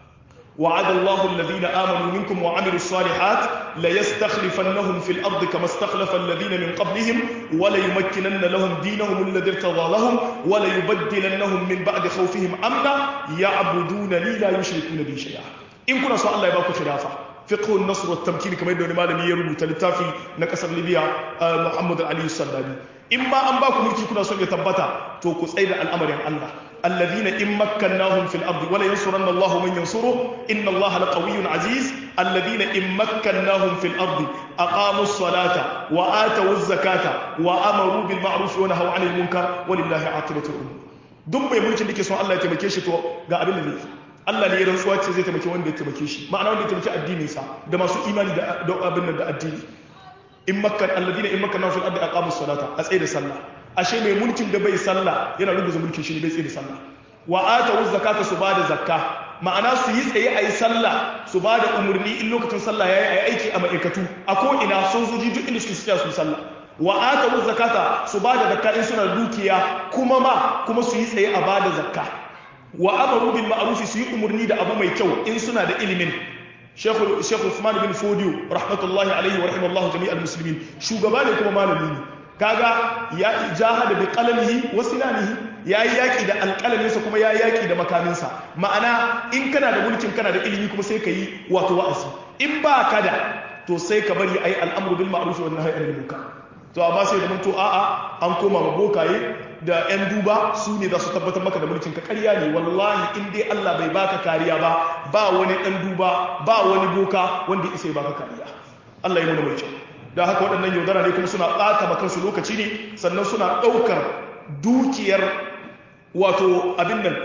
وعد الله الذين آمنوا منكم وعملوا الصالحات ليستخلفنهم في الأرض كما استخلف الذين من قبلهم وليمكنن لهم دينهم الذي ارتضى لهم وليبدلنهم من بعد خوفهم أمنا يعبدونني لا يشركون بي شيئا إن كنا سؤال الله يباكو خلافة فقه النصر والتمكين كما يدوني مالي يربو تلتافي نكسر ليبيا محمد علي السلامي إما أن باكو ملكي كنا سؤال يتبتا توكو سيد الأمر عن الله الذين إن مكناهم في الأرض ولا ينصرن الله من ينصره إن الله لقوي عزيز الذين إن مكناهم في الأرض أقاموا الصلاة وآتوا الزكاة وأمروا بالمعروف ونهوا عن المنكر ولله عاقبة الأمور duk mai mulkin da ke son Allah ya taimake shi to ga abin da zai Allah ne ya rantsuwa ce zai taimake wanda ya taimake shi ma'ana wanda ya taimake addinin sa da masu imani da abin da addini in makkan alladina in makkan fil ardi aqamu salata a tsaye da sallah ashe mai mulkin da bai sallah yana rubuta mulkin shi ne bai tsaye da sallah wa atu zakata su bada zakka ma'ana su yi tsaye ayi sallah su bada umurni in lokacin sallah yayi ayi aiki a ma'aikatu a ko ina sojoji duk inda suke tsaya su sallah wa atu zakata su bada zakka in suna dukiya kuma ma kuma su yi tsaye a bada zakka wa amaru bil ma'ruf su yi umurni da abu mai kyau in suna da ilimin Sheikh Sheikh Usman bin Fodiyo rahmatullahi alaihi wa rahimallahu jami'al muslimin shugaba ne kuma malami ne kaga ya jahada bi qalamihi wa sinanihi yayi yaki da alqalaminsa kuma yayi yaki da makaminsa ma'ana in kana da mulkin kana da ilimi kuma sai kai wato wa'azi in ba ka da to sai ka bari ayi al'amru bil ma'ruf wa nahyi anil munkar to amma sai da mun to a'a an koma ma bokaye da yan duba su ne za su tabbatar maka da mulkin ka ƙarya ne wallahi in dai Allah bai baka kariya ba ba wani dan duba ba wani boka wanda isa ya baka kariya Allah ya nuna mai kyau da haka waɗannan yaudara ne kuma suna ɓata ma kansu lokaci ne sannan suna ɗaukar dukiyar wato abin nan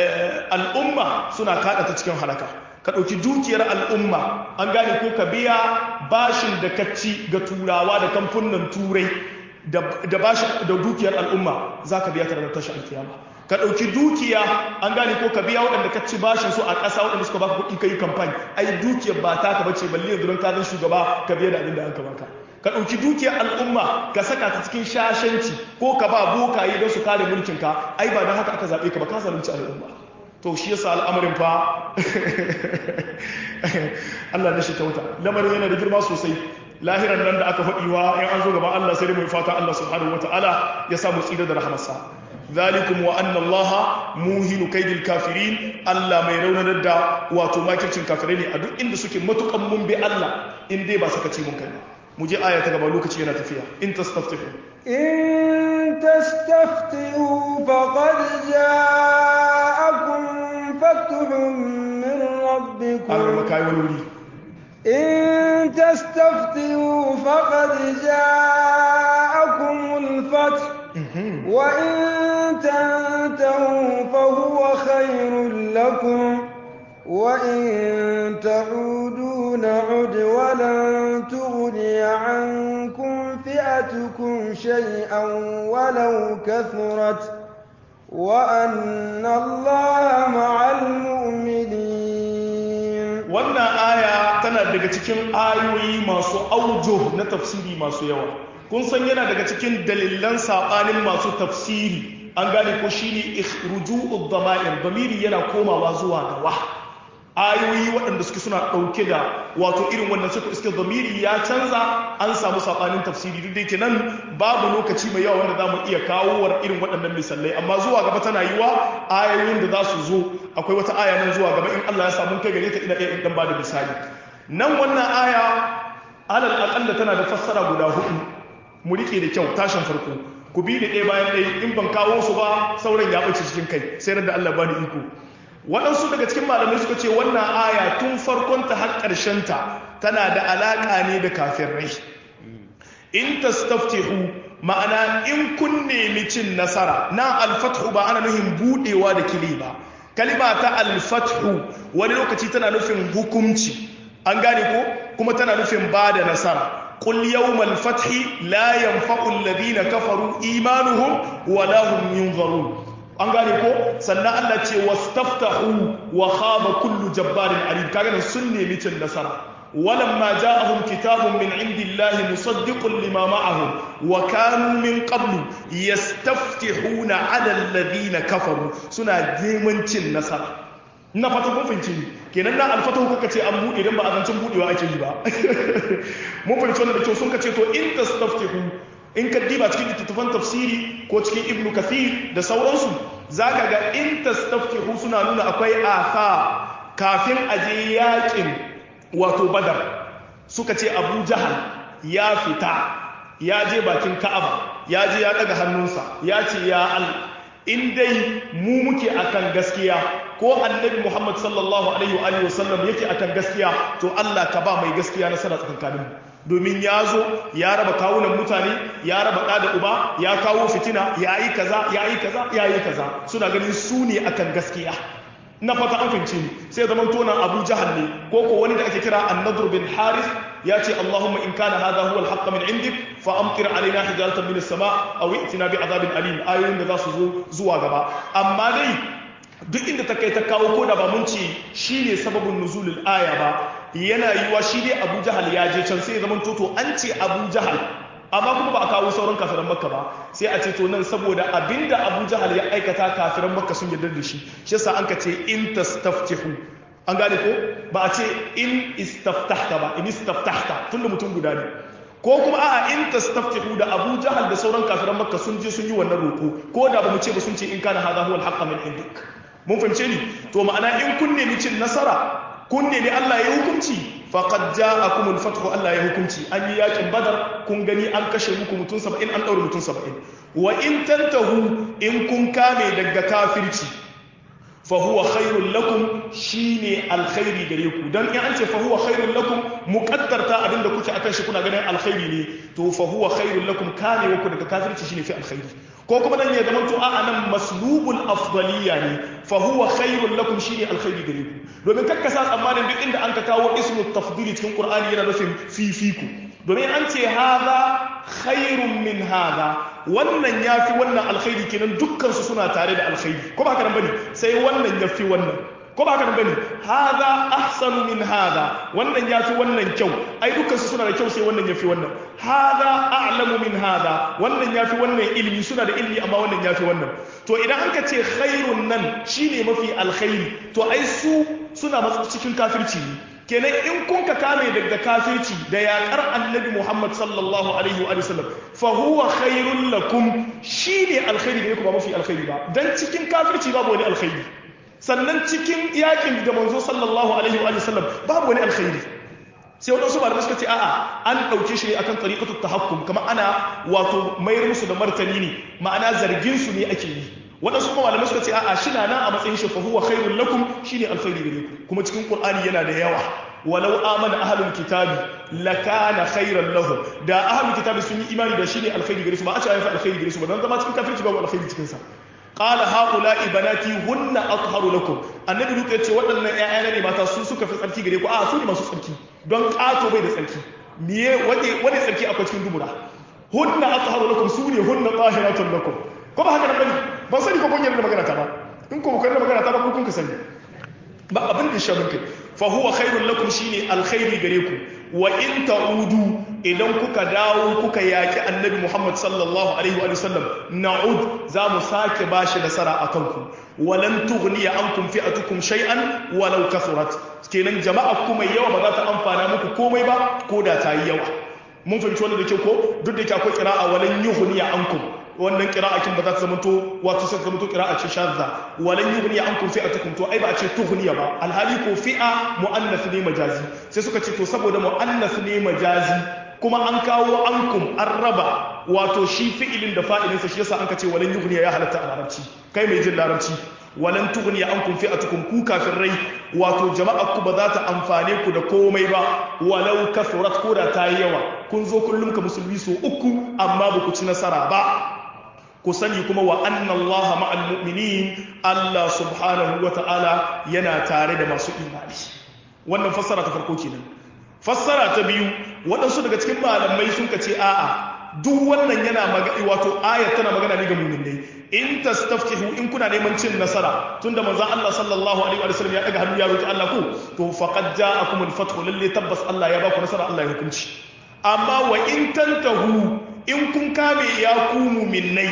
al'umma suna kaɗa ta cikin halaka ka ɗauki dukiyar al'umma an gane ko ka biya bashin da ka ci ga turawa da kamfunan turai da bashin da dukiyar al'umma za ka biya ta ranar tashi alkiyama ka ɗauki dukiya an gane ko ka biya waɗanda ka ci bashin su a ƙasa waɗanda suka baka kuɗi ka yi kamfani ai dukiyar ba ta ka bace balle yanzu don ka zan shugaba ka biya da abin da an ka baka ka ɗauki dukiyar al'umma ka saka ta cikin shashanci ko ka ba bokaye don su kare mulkin ka ai ba don haka aka zaɓe ka ba ka zalunci al'umma to shi yasa al'amarin fa Allah da shi kyauta lamarin yana da girma sosai lahiran nan da aka faɗiwa in an zo gaban Allah sai dai mu fata Allah subhanahu wataala ya sa mu tsira da rahmarsa zalikum wa anna Allah muhinu kaidil kafirin Allah mai raunanar da wato makircin kafirai ne a duk inda suke matukan mun bi Allah in dai ba sakaci mun kai mu je aya ta gaba lokaci yana tafiya in tastaftihu in tastaftihu faqad ja'akum fathun min rabbikum Allah kai wani wuri إن تستفتحوا فقد جاءكم الفتح وإن تنتهوا فهو خير لكم وإن تعودوا نعد ولن تغني عنكم فئتكم شيئا ولو كثرت وأن الله مع المؤمنين wannan aya tana daga cikin ayoyi masu aujo na tafsiri masu yawa kun san yana daga cikin dalilan saɓanin masu tafsiri an gane ko shine ruju'ud dama'ir damiri yana komawa zuwa ga wa ayoyi waɗanda suke suna ɗauke da wato irin wannan suka iske zamiri ya canza an samu saɓanin tafsiri duk da yake nan babu lokaci mai yawa wanda za mu iya kawo wa irin waɗannan misalai amma zuwa gaba tana yiwa ayoyin da za su zo akwai wata aya nan zuwa gaba in Allah ya samu kai gare ta ina iya in dan bada misali nan wannan aya alal aqalla tana da fassara guda hudu mu rike da kyau tashin farko ku bi da ɗaya bayan ɗaya in ban kawo su ba sauran ya ɓace cikin kai sai da Allah bani iko waɗansu daga cikin malamai suka ce wannan aya tun farkonta har ta tana da alaƙa ne da kafirai in tastaftihu ma'ana in kun nemi cin nasara na alfathu ba ana nufin budewa da kili ba kalima ta alfathu wani lokaci tana nufin hukumci an gane ko kuma tana nufin ba da nasara قل يوم الفتح لا ينفع الذين كفروا إيمانهم ولا هم ينظرون an gane ko sannan Allah ce wastaftahu wa khaba kullu jabbarin alim kaga nan sun nemi cin nasara walamma ja'ahum kitabun min indillahi musaddiqun lima ma'ahum wa kanu min qablu yastaftihuna 'ala alladhina kafaru suna neman cin nasara ina fata kun fahimci ni kenan na alfatahu kuka ce an buɗe idan ba a zancen buɗewa ake yi ba mun fahimci wannan da kyau sun ka ce to in tastaftihu in ka diba cikin littattafan tafsiri ko cikin ibnu kathir da sauransu zaka ga in tastaftihu suna nuna akwai asa kafin aje yakin wato badar suka ce abu jahal ya fita ya je bakin ka'aba ya je ya daga hannunsa ya ce ya allah in dai mu muke akan gaskiya ko annabi Muhammad sallallahu alaihi wa alihi wasallam yake akan gaskiya to Allah ka ba mai gaskiya nasara tsakankanin mu domin ya zo ya raba kawunan mutane ya raba ɗa da uba ya kawo fitina ya yi kaza ya yi kaza ya yi kaza suna ganin su ne akan gaskiya na fata an fahimci ni sai zaman tonan abu jahal ne ko ko wani da ake kira annadur bin haris ya ce allahumma in kana hadha huwa alhaq min indik fa amtir alaina hijaratan min as-sama aw i'tina bi adabin alim ayoyin da za su zo zuwa gaba amma dai duk inda ta kai ta kawo ko da ba mun ce shine sababin nuzulul aya ba yana yiwa shi dai abu jahal ya je can sai ya zaman toto an ce abu jahal amma kuma ba a kawo sauran kafiran makka ba sai a ce to nan saboda abinda abu jahal ya aikata kafiran makka sun yarda da shi shi yasa an ka ce in tastaftihu an gane ko ba a ce in istaftahta ba in istaftahta tunda mutum guda ne ko kuma a'a in tastaftihu da abu jahal da sauran kafiran makka sun je sun yi wannan roko ko da ba mu ce ba sun ce in kana hadha huwa al min indik mun fahimce ni to ma'ana in kun nemi cin nasara kun nemi Allah ya hukunci faqad ja'akumul fathu Allah ya hukunci an yi yakin badar kun gani an kashe muku mutum 70 an daure mutum 70 wa in tantahu in kun kame daga kafirci fa huwa khairul lakum shine alkhairi gare ku dan in an ce fa huwa khairul lakum muqaddarta abinda kuke akan shi kuna ganin alkhairi ne to fa huwa khairul lakum kame ku daga kafirci shine fi alkhairi ko kuma dan ya zama to a nan maslubul afdaliya ne fa huwa khairul lakum shine alkhairi gare ku domin kakkasa tsammanin duk inda an ka kawo ismu tafdili cikin qur'ani yana nufin fifiku domin an ce hadha khairun min hadha wannan yafi wannan alkhairi kenan dukkan su suna tare da alkhairi ko ba haka nan bane sai wannan yafi wannan ko ba haka nan bane hadha ahsanu min hadha wannan yafi wannan kyau ai dukkan su suna da kyau sai wannan yafi wannan hadha a'lamu min hadha wannan yafi wannan ilimi suna da ilimi amma wannan yafi wannan to idan an ka ce khairun nan shine mafi alkhairi to ai su suna cikin kafirci ne kenan in kun ka kame daga kafirci da yaƙar annabi Muhammad sallallahu alaihi wa sallam fa huwa khairul lakum shine alkhairi da ku ba mafi alkhairi ba dan cikin kafirci babu wani alkhairi sannan cikin yakin da manzo sallallahu alaihi wa sallam babu wani alkhairi sai wadansu malamai suka ce a'a an ɗauke shi ne akan tariqatu tahakkum kamar ana wato mayar musu da martani ne ma'ana zargin su ne ake yi waɗansu kuma malamai suka ce a'a shi na nan a matsayin shi fa huwa khairul lakum shine alkhairi gare ku kuma cikin qur'ani yana da yawa walau amana ahlul kitabi lakana khairan lahum da ahlul kitabi sun yi imani da shine alkhairi gare su ba a ce ayi alkhairi gare su ba dan zama cikin kafirci babu alkhairi cikin sa qala haula'i banati hunna atharu lakum annabi lutu ya ce waɗannan ƴaƴana ne mata su suka fi tsarki gare ku a su ne masu tsarki don ƙato bai da tsarki miye wani wani tsarki akwai cikin dubura hunna atharu lakum su ne hunna tahiratun lakum ko ba haka nan bane ban sani ko kun yarda magana ta ba in ko kun yarda magana ta ba ko kun ka sani ba abin da shabin kai fa huwa khairul lakum shine alkhairi gare ku wa in ta'udu idan kuka dawo kuka yaki annabi Muhammad sallallahu alaihi wa sallam na'ud za mu sake bashi nasara akan ku walan tughniya ankum fi'atukum shay'an walau kathurat kenan jama'a kuma yawa ba za ta amfana muku komai ba ko da ta yi yawa mun fahimci wannan da kyau ko duk da yake akwai qira'a walan yughniya ankum wannan qira'atin ba za ta zamanto wato sai zamanto qira'a ce shadda walan yughni ankum fi'atukum to ai ba a ce tughniya ba alhali ko fi'a muannath ne majazi sai suka ce to saboda muannath ne majazi kuma an kawo ankum an raba wato shi fi'ilin da fa'ilinsa shi yasa an ka ce walan yughniya ya halatta a larabci kai mai jin larabci walan tughni ankum fi'atukum ku kafirai wato jama'ar ku ba za ta amfane ku da komai ba walau kasurat ko da ta yi yawa kun zo kullum ka musulmi so uku amma ba ku ci nasara ba ku sani kuma wa anna allaha ma'al mu'minin Allah subhanahu wa ta'ala yana tare da masu imani wannan fassara ta farko kenan fassara ta biyu waɗansu daga cikin malamai sun ce a'a duk wannan yana magana wato ayat tana magana ne ga mu'minai in tastaftihu in kuna neman cin nasara tunda manzon Allah sallallahu alaihi wa sallam ya daga hannu ya roki Allah ku to faqad ja'akum al-fathu lalle tabbas Allah ya baku nasara Allah ya hukunci amma wa in tantahu in kun kame ya ku mu'minai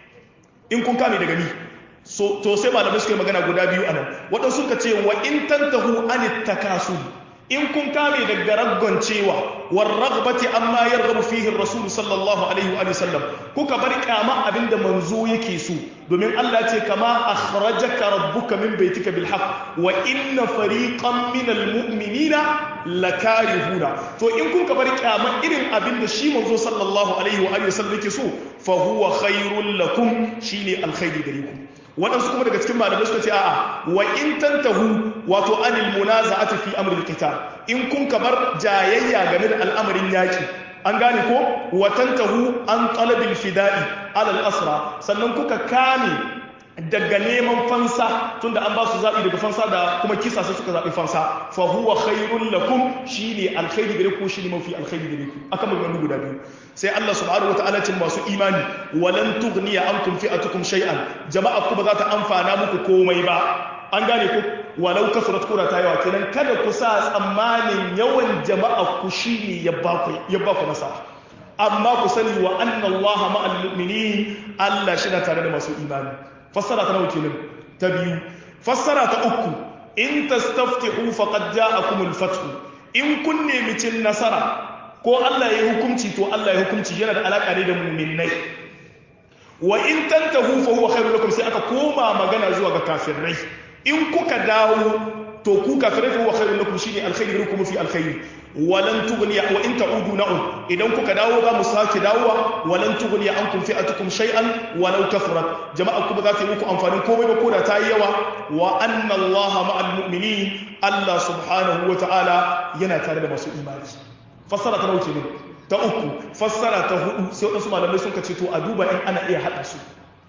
in kun kame daga ni so to sai malamai suka yi magana guda biyu anan waɗansu suka ce wa in tantahu anit takasul in kun kame daga raggon cewa war ragbati amma yarghabu fihi rasul sallallahu alaihi wa sallam kuka bar kyama abinda manzo yake so domin Allah ce kama akhrajaka rabbuka min baitika bil haqq wa inna fariqan minal mu'minina lakarihuna to in kun ka bar kyama irin abinda shi manzo sallallahu alaihi wa sallam yake so fa huwa khairul lakum shine alkhairi gare ku waɗansu kuma daga cikin malamai suka ce a'a wa in tantahu wato anil munaza'ati fi amril qital in kun kabar jayayya game da al'amarin yaki an gane ko wa tantahu an talabil fida'i alal asra sannan kuka kame daga neman fansa tunda an ba su zaɓi daga fansa da kuma kisa sai suka zaɓi fansa fa huwa khairul lakum shine alkhairi gare ku shine mafi alkhairi gare ku aka magana guda biyu sai Allah subhanahu wataala cin masu imani walan tughniya ankum fi'atukum shay'an jama'a ku ba za ta amfana muku komai ba an gane ku walau kasurat kura ta yawa kenan kada ku sa tsammanin yawan jama'a ku shine ya ba ku ya ba ku nasara amma ku sani wa anna Allah ma'al mu'minin Allah shi na tare da masu imani fassara ta nauke nan ta biyu fassara ta uku in tastaftihu faqad ja'akumul fath in kun nemi cin nasara ko Allah ya hukunci to Allah ya hukunci yana da alaka ne da mu'minnai wa in tantahu fa huwa khairul lakum sai aka koma magana zuwa ga kafirai in kuka dawo to ku kafirai fa huwa khairul lakum shine alkhairi lakum fi alkhairi walan tughni wa in ta'udu na'um idan kuka dawo za mu sake dawowa walan tughni ankum fi'atukum shay'an walau kafarat jama'a kuma za ta yi muku amfanin komai ba koda ta yi yawa wa anna allaha ma'al mu'minin Allah subhanahu wa ta'ala yana tare da masu imani fassara ta nauke ne ta uku fassara ta hudu sai wadansu malamai sun ce to a duba in ana iya hada su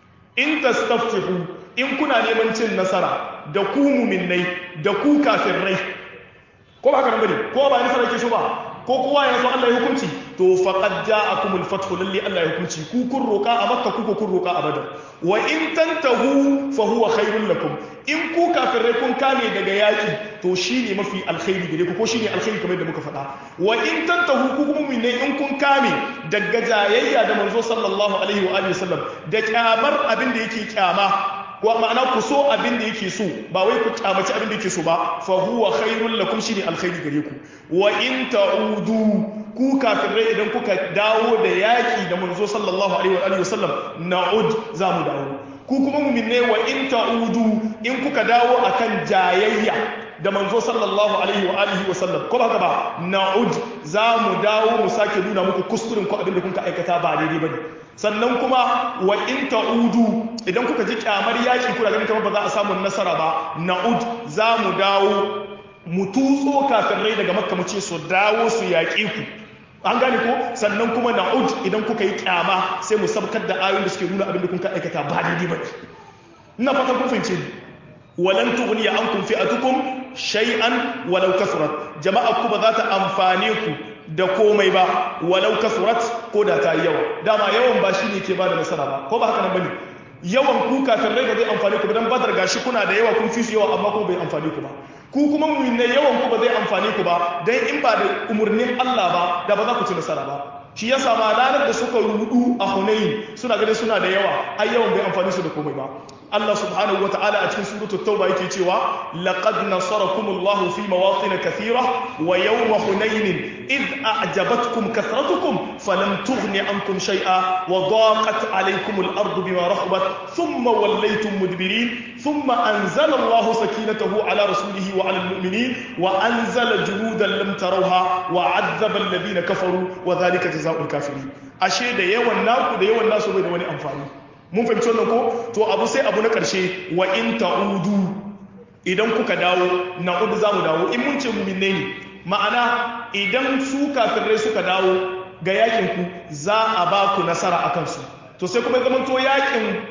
in tastaftihu in kuna neman cin nasara da ku mu'minnai da ku kafirai ko ba haka nan bane ko ba nasara ke so ba ko kowa ya so Allah ya hukunci to faqad ja'akumul fathu lalli Allah ya hukunci ku kun roka a makka ku kun roka a badar wa in tantahu fa huwa khairul lakum in ku kafirai kun kame daga yaki to shine mafi alkhairi gare ku ko shine alkhairi kamar yadda muka faɗa wa in tantahu ku kuma ne in kun kame daga jayayya da manzo sallallahu alaihi wa alihi wasallam da kyamar abin da yake kyama ko ma'ana ku so abin da yake so ba wai ku kyamaci abin da yake so ba fa huwa khairul lakum shine alkhairi gare ku wa in ta'udu ku kafirai idan kuka dawo da yaki da manzo sallallahu alaihi wa alihi wasallam na'ud za mu dawo ku kuma mu'minne wa in ta'udu in kuka dawo akan jayayya da manzo sallallahu alaihi wa alihi wa sallam ko haka ba na'ud za mu dawo mu sake nuna muku kuskuren ku abin da kuka aikata ba daidai bane sannan kuma wa in ta'udu idan kuka ji kyamar yaki kuna ganin kamar ba za a samu nasara ba na'ud za mu dawo mu tutso kafirai daga makka mu ce su dawo su yaƙi ku an gane ko sannan kuma na'ud idan kuka yi kyama sai mu sabkar da ayoyin da suke nuna abin da kuka aikata ba daidai ba ina fatan kun fahimce ni walan tughni ankum fi'atukum shay'an walau kasurat jama'a ku ba za ta amfane ku da komai ba walau kasurat ko da ta yi yawa dama yawan ba shi ne ke ba da nasara ba ko ba haka nan bane yawan ku kafin rai ba zai amfani ku ba dan badar gashi kuna da yawa kun fi su yawa amma kuma bai amfani ku ba ku kuma mu'minai yawan ku ba zai amfani ku ba dan in ba da umurnin Allah ba da ba za ku ci nasara ba shi ya sama ranar da suka rudu a Hunayn suna ganin suna da yawa ai yawan bai amfani su da komai ba Allah subhanahu wata'ala a cikin suratul tauba yake cewa laqad nasarakumullahu fi mawatin kathira wa yawma hunain id a'jabatkum kathratukum falam tughni ankum shay'a wa daqat alaykum al-ardu bima rahabat thumma wallaytum mudbirin thumma anzala Allahu sakinatahu ala rasulihi wa ala al-mu'minin wa anzala junudan lam tarawha wa 'azzaba alladhina kafaru wa dhalika jazaa'ul kafirin ashe da yawan naku da yawan nasu bai da wani amfani mun fahimci wannan ko to abu sai abu na ƙarshe wa in ta'udu idan kuka dawo na'udu za mu dawo in mun ce muminne ne ma'ana idan su kafirai suka dawo ga yakin ku za a ba ku nasara a kansu to sai kuma zama to yakin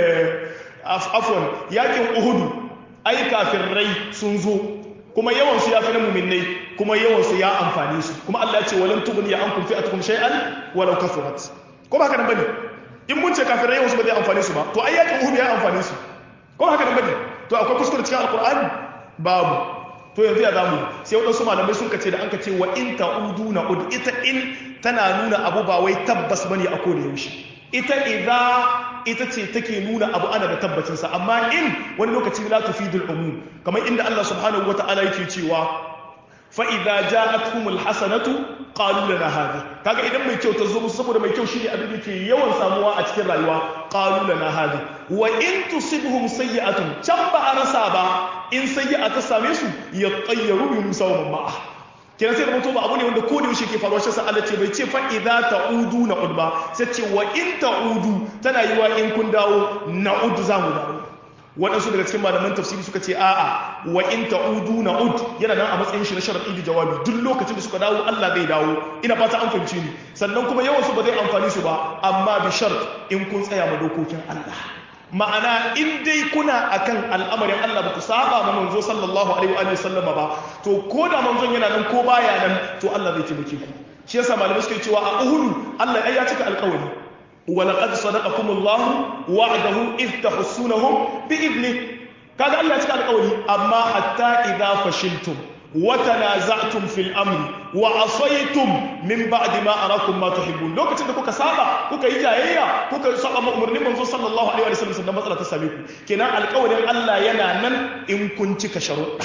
afwan yakin uhudu ai kafirai sun zo kuma yawan su ya fi na muminnai kuma yawan su ya amfani su kuma Allah ya ce walan tughni ya ankum fi'atukum shay'an walau kathurat ko ba haka nan bane in mun ce kafirai yawan su ba zai amfani su ba to ai yakin uhud ya amfani su ko haka nan bane to akwai kuskure cikin alqur'ani babu to yanzu ya zamu sai wadansu malamai sun kace da an kace wa in ta'udu na ud ita in tana nuna abu ba wai tabbas bane a koda yaushe ita idza ita ce take nuna abu ana da tabbacin sa amma in wani lokaci la tufidul umum kamar inda Allah subhanahu wataala yake cewa fa'iza ja a tuhumul hasanatu ƙalu na hazi kaga idan mai kyau ta zo musu saboda mai kyau shi ne abin da ke yawan samuwa a cikin rayuwa ƙalu na hazi wa in tusibhum sayyi'atun can ba a rasa ba in sayyi'a ta same su ya tsayyaru bi musa wa mamma kenan sai da mutum ba abu ne wanda ko da yaushe ke faruwa shi sa Allah ce bai ce fa idza ta'udu na udba sai ce wa in ta'udu tana yiwa in kun dawo na'ud za mu dawo waɗansu daga cikin malaman tafsiri suka ce a'a wa in ta'udu na'ud yana nan a matsayin shi na sharadi da jawabi duk lokacin da suka dawo Allah zai dawo ina fata an fahimci ni sannan kuma yawan su ba zai amfani su ba amma bi shart in kun tsaya ma dokokin Allah ma'ana in dai kuna akan al'amarin Allah ba ku saba ma manzo sallallahu alaihi wa sallama ba to ko da manzon yana nan ko baya nan to Allah zai taimake ku shi yasa malamai suke cewa a Uhud Allah ya cika alƙawari ولقد صدقكم الله وعده إذ تحسونهم بإذنه كذا الله يتكى القولي أما حتى إذا فشلتم وتنازعتم في الأمر وعصيتم من بعد ما أراكم ما تحبون لو كنت كوكا سابا كوكا إجايا كوكا سابا مؤمر من صلى الله عليه وسلم سنة مسألة تسابيكم كنا القولي الله ينانا إن كنت كشروط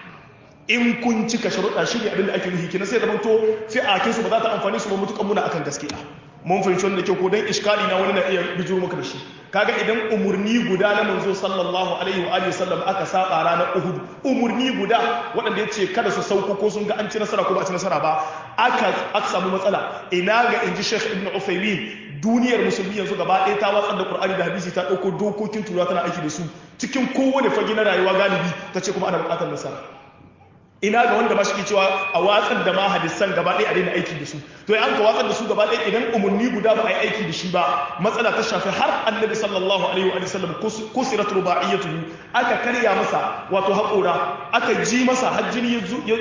in kun cika sharuɗa shi ne abin da ake nufi kina sai zama to fi'akinsu ba za ta amfani su ba mutukan muna akan gaskiya mun fahimci wanda kyau ko dan iskali na wani na iya bijiro maka da shi kaga idan umurni guda na manzo sallallahu alaihi wa alihi sallam aka saba ranar Uhud umurni guda waɗanda ya ce kada su sauko ko sun ga an ci nasara ko ba a ci nasara ba aka aka samu matsala ina ga inji Sheikh Ibn Uthaymeen duniyar musulmi yanzu gaba ɗaya ta watsar da Qur'ani da hadisi ta ɗauko dokokin tura tana aiki da su cikin kowane fage na rayuwa galibi ta ce kuma ana buƙatar nasara ina ga wanda ba shi cewa a watsar da ma hadisan gaba ɗaya a daina aiki da su to an ka watsar da su gaba ɗaya idan umarni guda ba a yi aiki da shi ba matsala ta shafi har annabi sallallahu alaihi wa sallam kusirat rubaiyatuhu aka karya masa wato haƙora aka ji masa hajjini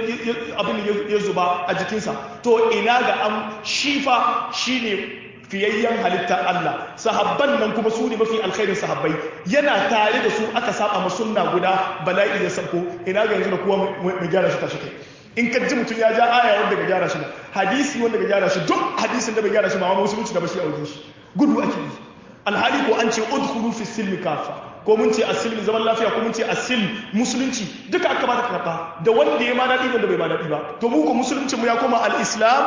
abin ya zuba a jikinsa to ina ga an shifa shine fiyayyen halittar Allah sahabban nan kuma su ne mafi alkhairin sahabbai yana tare da su aka saba ma sunna guda bala'i ya sako ina ga yanzu da kowa mai gyara shi tashi kai in ka ji mutum ya ja aya wanda ga gyara shi ba hadisi wanda ga gyara shi duk hadisin da bai gyara shi ma musulunci da ba shi a wajen shi gudu ake yi alhali ko an ce udkhulu fi silmi kafa ko mun ce asilmi zaman lafiya ko mun ce asil musulunci duka aka ba ta karba da wanda ya ma daɗi wanda bai ma daɗi ba to mu ko musulunci mu ya koma al-islam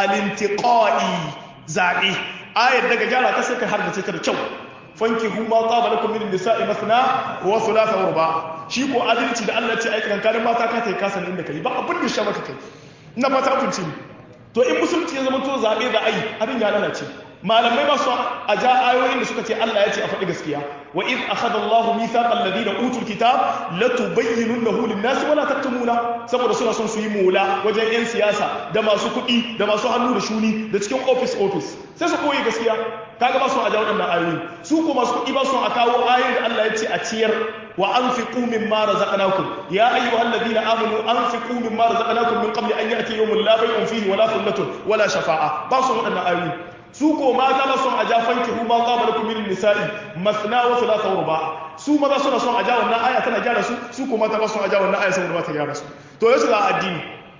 al-intiqai zaɓe ayar daga gyara ta sai ka har da ta da kyau fanki huma tsaba lakum min nisa'i masna wa thulatha wa ruba shi ko adalci da Allah ce aikan kanin mata ka tai kasa inda kai ba abin da sha maka kai ina fata kun ci to in musulunci ya zama to zabe da ai abin ya lalace malamai ba su a ja ayoyin da suka ce Allah ya ce a faɗi gaskiya wa iz akhadha Allahu mithaqal ladina utul kitab la tubayyinunahu lin-nasi wa la taktumuna saboda suna son su yi mola wajen yan siyasa da masu kuɗi da masu hannu da shuni da cikin office office sai su koyi gaskiya kaga ba su a ja waɗannan ayoyi su ko masu kuɗi ba su a kawo ayoyin da Allah ya ce a ciyar wa anfiqu mimma razaqnakum ya ayyuhalladhina amanu anfiqu mimma razaqnakum min qabli an ya'ti yawmun la bay'un fihi wala thullatun wala shafa'a ba su waɗannan ayoyi su ko mata ba son a ja fanki hu ma qaba lakum min nisa'i masna wa thulatha wa ruba su maza suna son a ja wannan aya tana gyara su su ko mata ba son a ja wannan aya saboda ba ta gyara su to yasu ga addini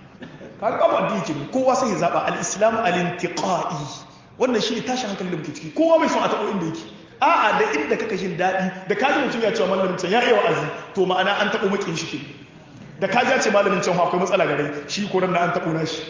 kaga babu addini ke kowa sai ya zaba al-islam al-intiqai wannan shi ne tashi hankalin da muke ciki kowa bai son a taɓo inda yake a'a da inda kaka jin daɗi da kaji mutum ya cewa malamin can ya iya wa'azi to ma'ana an taɓo makin shi ke da kaji ya ce malamin can akwai matsala gare shi ko na an taɓo na shi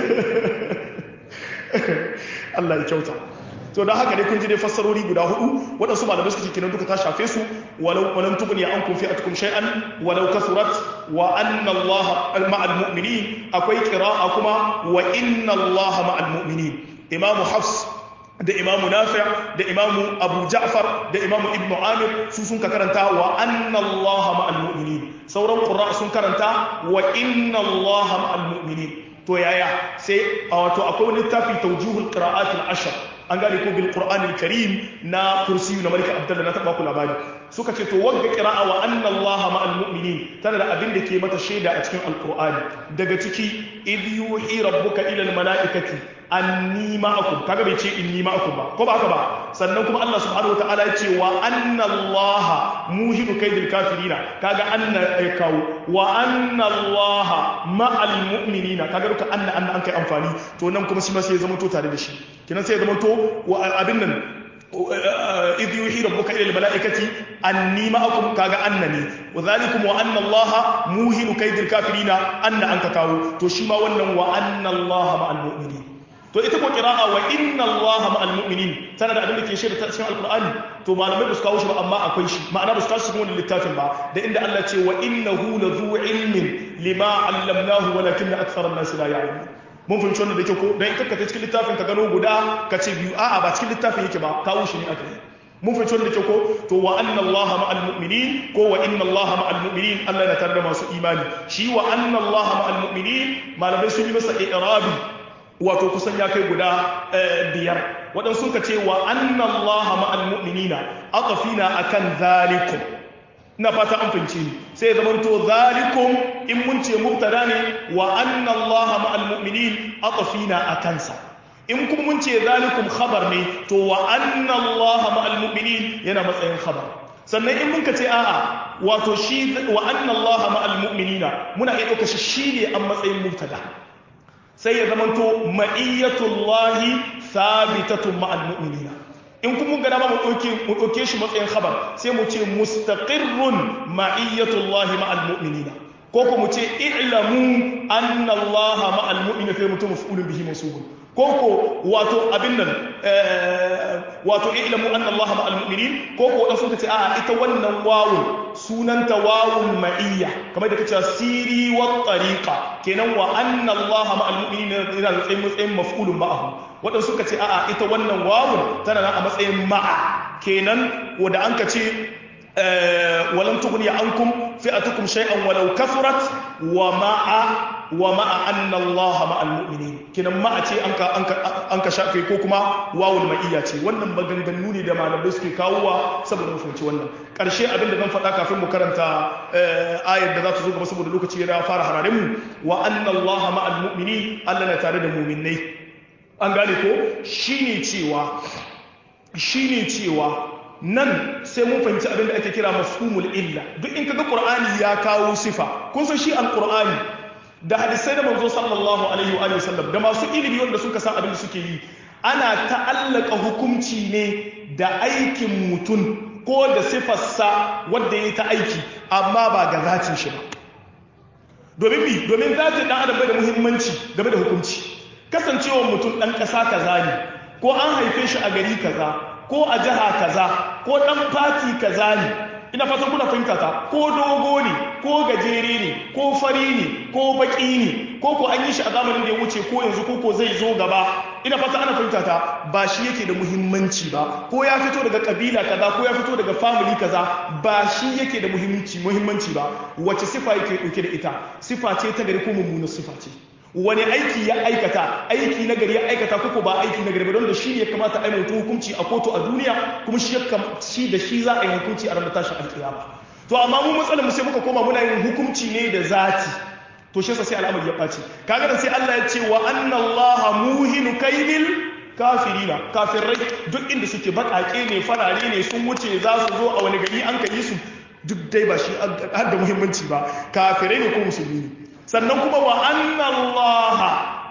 Allah ya kyauta to don haka dai kun ji dai fassarori guda hudu waɗansu malamai suka ce kenan duka ta shafe su walau walan tugni an kun fi atkum shay'an walau kasurat wa anna Allah ma'al mu'minin akwai qira'a kuma wa inna Allah ma'al mu'minin imamu hafs da imamu nafi da imamu abu ja'far da imamu ibn amir su sun ka karanta wa anna allaha ma'al mu'minin sauran qurra sun karanta wa inna allaha ma'al mu'minin to yaya sai a wato akwai wani littafi tawjihul qira'at al-ashr an gane ko bil qur'an al-karim na kursiyu na malika abdullah na taba ku labari suka ce to wagga qira'a wa anna allaha ma'al mu'minin tana da abin da ke mata shaida a cikin alqur'ani daga ciki idh yuhi rabbuka ila al-mala'ikati anni ma'akum kaga bai ce inni ma'akum ba ko ba haka ba sannan kuma Allah subhanahu wataala ya ce wa anna Allah muhidu kaidil kafirina kaga anna ya kawo wa anna Allah ma'al mu'minina kaga duka anna anna an kai amfani to nan kuma shi ma sai ya zama to tare da shi kinan sai ya zama to wa abin nan إذ يوحي ربك إلى الملائكة أني معكم كاغا أنني وذلكم وأن الله موهن كيد الكافرين أن أنك كاو تشيما ونن وأن الله مع المؤمنين to ita ko qira'a wa inna allaha ma'al mu'minin tana da abin da ke shaida ta cikin alqur'ani to malamai ba su kawo shi ba amma akwai shi ma'ana ba su kawo shi cikin wannan littafin ba da inda Allah ce wa innahu ladhu ilmin lima 'allamnahu walakin akthara an-nas la ya'lamun mun fahimci wannan da ke ko dan ita ka cikin littafin ka gano guda ka ce biyu a'a ba cikin littafin yake ba kawo shi ne aka yi mun fahimci wannan da ke ko to wa anna allaha ma'al mu'minin ko wa inna allaha ma'al mu'minin Allah yana tare da masu imani shi wa anna allaha ma'al mu'minin malamai sun yi masa i'rabi wato kusan ya kai guda biyar waɗansu ka ce wa annan Allah ma'al mu'minina aqafina akan zalikum ina fata an fince ni sai zaman to zalikum in mun ce mubtada ne wa annan Allah ma'al mu'minin aqafina akan sa in kuma mun ce zalikum khabar ne to wa annan Allah ma'al mu'minin yana matsayin khabar sannan in muka ce a'a wato shi wa annan Allah ma'al mu'minina muna iya ɗauka shi shine an matsayin mubtada sai ya zamanto ma'iyyatullahi sabitatun ma'al mu'minina in kuma ga dama mu ɗauke shi matsayin khabar sai mu ce mustaqirrun ma'iyyatullahi ma'al mu'minina ko ko mu ce i'lamu anna Allah ma'al mu'minina sai mutum maf'ulun bihi mansubun ko ko wato abin nan wato i'lamu anna Allah ma'al mu'minin ko ko wadansu ka ce a'a ita wannan wawun sunanta wawun ma'iyya kamar da kace siri wa tariqa kenan wa anna Allah ma'al mu'minin yana da matsayin matsayin maf'ulun ma'ahu wadansu ka ce a'a ita wannan wawun tana nan a matsayin ma'a kenan wanda an ka ce ولن تغني عنكم فئتكم شيئا ولو كثرت ومع ومع أن الله مع المؤمنين كنا ما أتي أنك أنك أنك شافي كوكما واو المئية wannan maganganu ne da malamai suke kawowa saboda mu fahimci wannan karshe abin da zan faɗa kafin mu karanta ayar da za ta zo gaba saboda lokaci ya fara hararin mu wa anna Allah ma'al mu'minin Allah na tare da mu'minnai an gane ko shine cewa shine cewa nan sai mun fahimci abin da ake kira mafhumul illa duk in kaga qur'ani ya kawo sifa kun san shi alqur'ani da hadisai da manzo sallallahu alaihi wa sallam da masu ilimi wanda suka san abin da suke yi ana ta'allaka hukunci ne da aikin mutum ko da sifarsa wanda ya ta aiki amma ba ga zatin shi ba domin bi domin zatin dan adam bai da muhimmanci game da hukunci kasancewar mutum dan ƙasa kaza ne ko an haife shi a gari kaza ko a jiha kaza ko dan fati kaza ne ina fatan kuna fahimta ta ko dogo ne ko gajere ne ko fari ne ko baki ne ko ko an yi shi a zamanin da ya wuce ko yanzu ko ko zai zo gaba ina fata ana fahimta ta ba shi yake da muhimmanci ba ko ya fito daga kabila kaza ko ya fito daga family kaza ba shi yake da muhimmanci muhimmanci ba wace sifa yake dauke da ita sifa ce ta gari ko mummunar sifa ce wani aiki ya aikata aiki na gari ya aikata kuku ba aiki na gari ba don da shi ya kamata a yi mutu hukunci a kotu a duniya kuma shi da shi za a yi hukunci a ranar tashin alkiyama to amma mu matsalar mu sai muka koma muna yin hukunci ne da zati to shi sai al'amari ya ɓaci kaga da sai Allah ya ce wa anna Allah muhinu kaidil kafirina kafirai duk inda suke baƙaƙe ne farare ne sun wuce za su zo a wani gari an kai su duk dai ba shi har da muhimmanci ba kafirai ne ko musulmi ne sannan kuma wa annallaha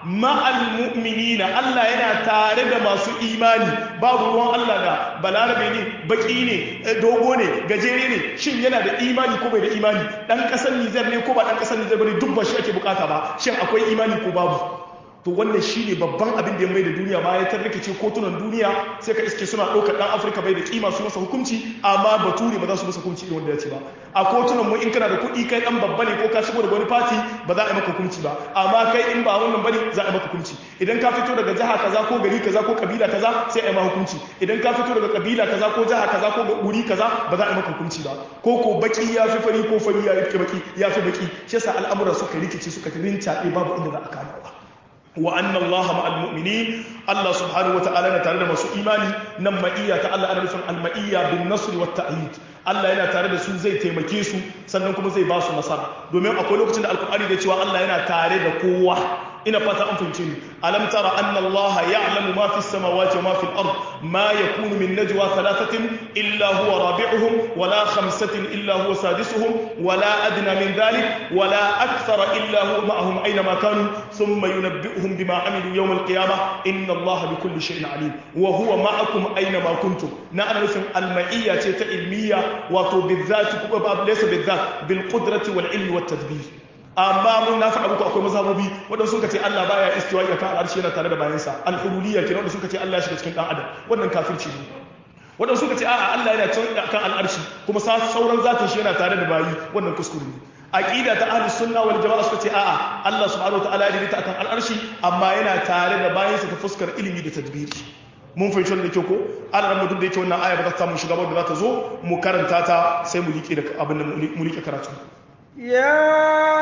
ma'al mu'minina Allah yana tare da masu imani babu ruwan Allah da balarabe ne baki ne dogo ne gajere ne shin yana da imani ko bai da imani dan kasar Nijar ne ko ba dan kasar Nijar bane duk ba shi ake bukata ba shin akwai imani ko babu to wannan shi ne babban abin da ya mai da duniya ma ya tarrikice kotunan duniya sai ka iske suna ɗaukar ɗan afirka bai da kima su masa hukunci amma bature ba za su masa hukunci irin wanda ya ce ba a kotunan mu in kana da kuɗi kai ɗan babba ne ko ka shigo daga wani fati ba za a yi maka hukunci ba amma kai in ba wannan bane za a yi maka hukunci idan ka fito daga jiha kaza ko gari kaza ko kabila kaza sai a yi maka hukunci idan ka fito daga kabila kaza ko jiha kaza ko wuri kaza ba za a yi maka hukunci ba ko ko baki ya fi fari ko fari ya fi baki ya fi baki shi yasa al'amura suka rikice suka rincaɗe babu inda za a kama ba wa anna allaha ma'al mu'minin Allah subhanahu wata'ala yana tare da masu imani nan ma'iyya ta Allah ana nufin al-ma'iyya bin nasr wa ta'yid Allah yana tare da su zai taimake su sannan kuma zai ba su nasara domin akwai lokacin da alkur'ani da cewa Allah yana tare da kowa ina fata an fahimce ni alam tara anna allaha ya'lamu ma fi samawati wa ma fi al-ard ma yakunu min najwa thalathatin illa huwa rabi'uhum wa la khamsatin illa huwa sadisuhum wa la adna min dhalik wa la akthara illa huwa ma'ahum aina ma kanu thumma yunabbi'uhum bima amilu yawm al-qiyamah inna allaha bikulli shay'in alim wa huwa ma'akum aina ma kuntum na ana nufin al-ma'iyya ce ta ilmiya wato bizzati kuma ba laysa bizzat bil qudrati wal ilmi wat tadbir amma mun na faɗa muku akwai mazhabobi waɗanda suka ce Allah baya istiwa ya kan arshi yana tare da bayansa al-hululiyya kenan wanda suka ce Allah ya shiga cikin dan adam wannan kafirci ne waɗanda suka ce a'a Allah yana kan al'arshi kuma sauran zatin shi yana tare da bayi wannan kuskure ne aqida ta ahlus sunna wal jama'a suka ce a'a Allah subhanahu wataala ya ta akan al'arshi amma yana tare da bayansa ta fuskar ilimi da tadbiri mun fahimci wannan da kyau ko Allah ran duk da yake wannan aya ba za ta samu shiga ba da za ta zo mu karanta ta sai mu liƙe da abin da mu liƙe karatu يا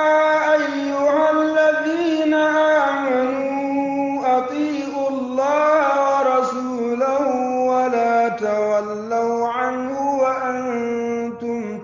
أيها الذين آمنوا أطيعوا الله ورسوله ولا تولوا عنه وأنتم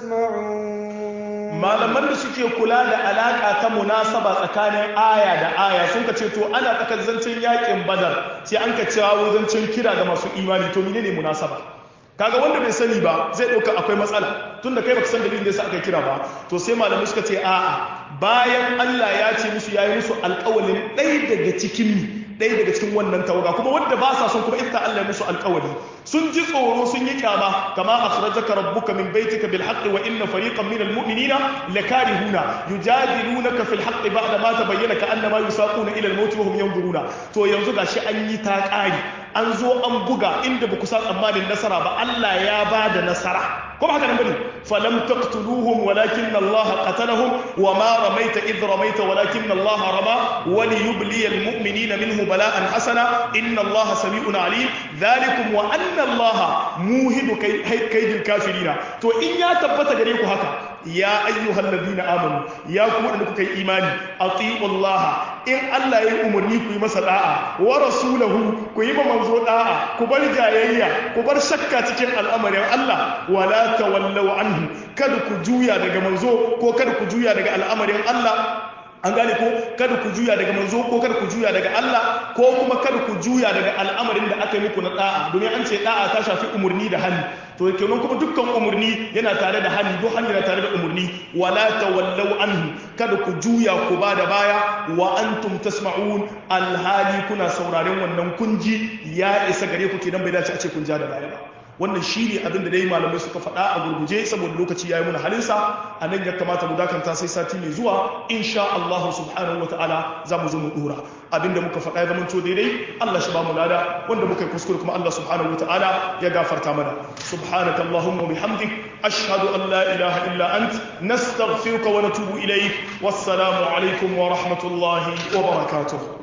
تسمعون malaman da suke kula da alaka ta munasaba tsakanin aya da aya sun ka ce to ana tsakar zancen yakin badar sai an ka cewa zancen kira ga masu imani to menene munasaba kaga wanda bai sani ba zai ɗauka akwai matsala tunda kai baka san dalilin da yasa aka kira ba to sai malamai suka ce a'a bayan Allah ya ce musu yayi musu alƙawalin ɗaya daga cikin ɗaya daga cikin wannan tawaga kuma wanda ba sa son kuma ita Allah ya musu alƙawali sun ji tsoro sun yi kyama kama akhrajaka rabbuka min baitika bil haqqi wa inna fariqan minal mu'minina lakarihuna yujadilunaka fil haqqi ba'da ma tabayyana ka annama yusaquna ila al maut wa hum yanzuruna to yanzu gashi an yi ta ƙari an zo an buga inda ba ku sa tsammanin nasara ba Allah ya ba da nasara ko ba haka nan bane falam taqtuluhum walakin Allah qatalahum wa ma ramaita id ramaita walakin Allah rama wa liyubli al mu'minina minhu bala'an hasana inna Allah sami'un alim dhalikum wa anna Allah muhidu kaydil kafirina to in ya tabbata gare ku haka ya ayyuhal ladina amanu ya ku wadanda kuka yi imani atiiu Allah in Allah ya yi umarni ku yi masa da'a wa rasulahu ku yi ma manzo da'a ku bar jayayya ku bar shakka cikin al'amarin Allah wala tawallaw anhu kada ku juya daga manzo ko kada ku juya daga al'amarin Allah an gane ko kada ku juya daga manzo ko kada ku juya daga Allah ko kuma kada ku juya daga al'amarin da aka yi muku na da'a domin an ce da'a ta shafi umurni da hannu to kenan kuma dukkan umurni yana tare da hannu duk hannu yana tare da umurni wala tawallaw anhu kada ku juya ku ba da baya wa antum tasma'un alhali kuna sauraren wannan kunji ya isa gare ku kenan bai dace a ce kun ja da baya ba wannan shi ne abin da dai malamai suka faɗa a gurguje saboda lokaci ya yi muna halinsa a nan ya kamata mu dakanta sai sati mai zuwa insha Allah subhanahu wa ta'ala za mu zo mu dora abinda muka faɗa ya zamanto daidai Allah shi ba mu lada wanda muka yi kuskure kuma Allah subhanahu wa ta'ala ya gafarta mana subhanaka allahumma bihamdik ashhadu an la ilaha illa ant nastaghfiruka wa natubu ilayk wassalamu alaikum wa rahmatullahi wa barakatuh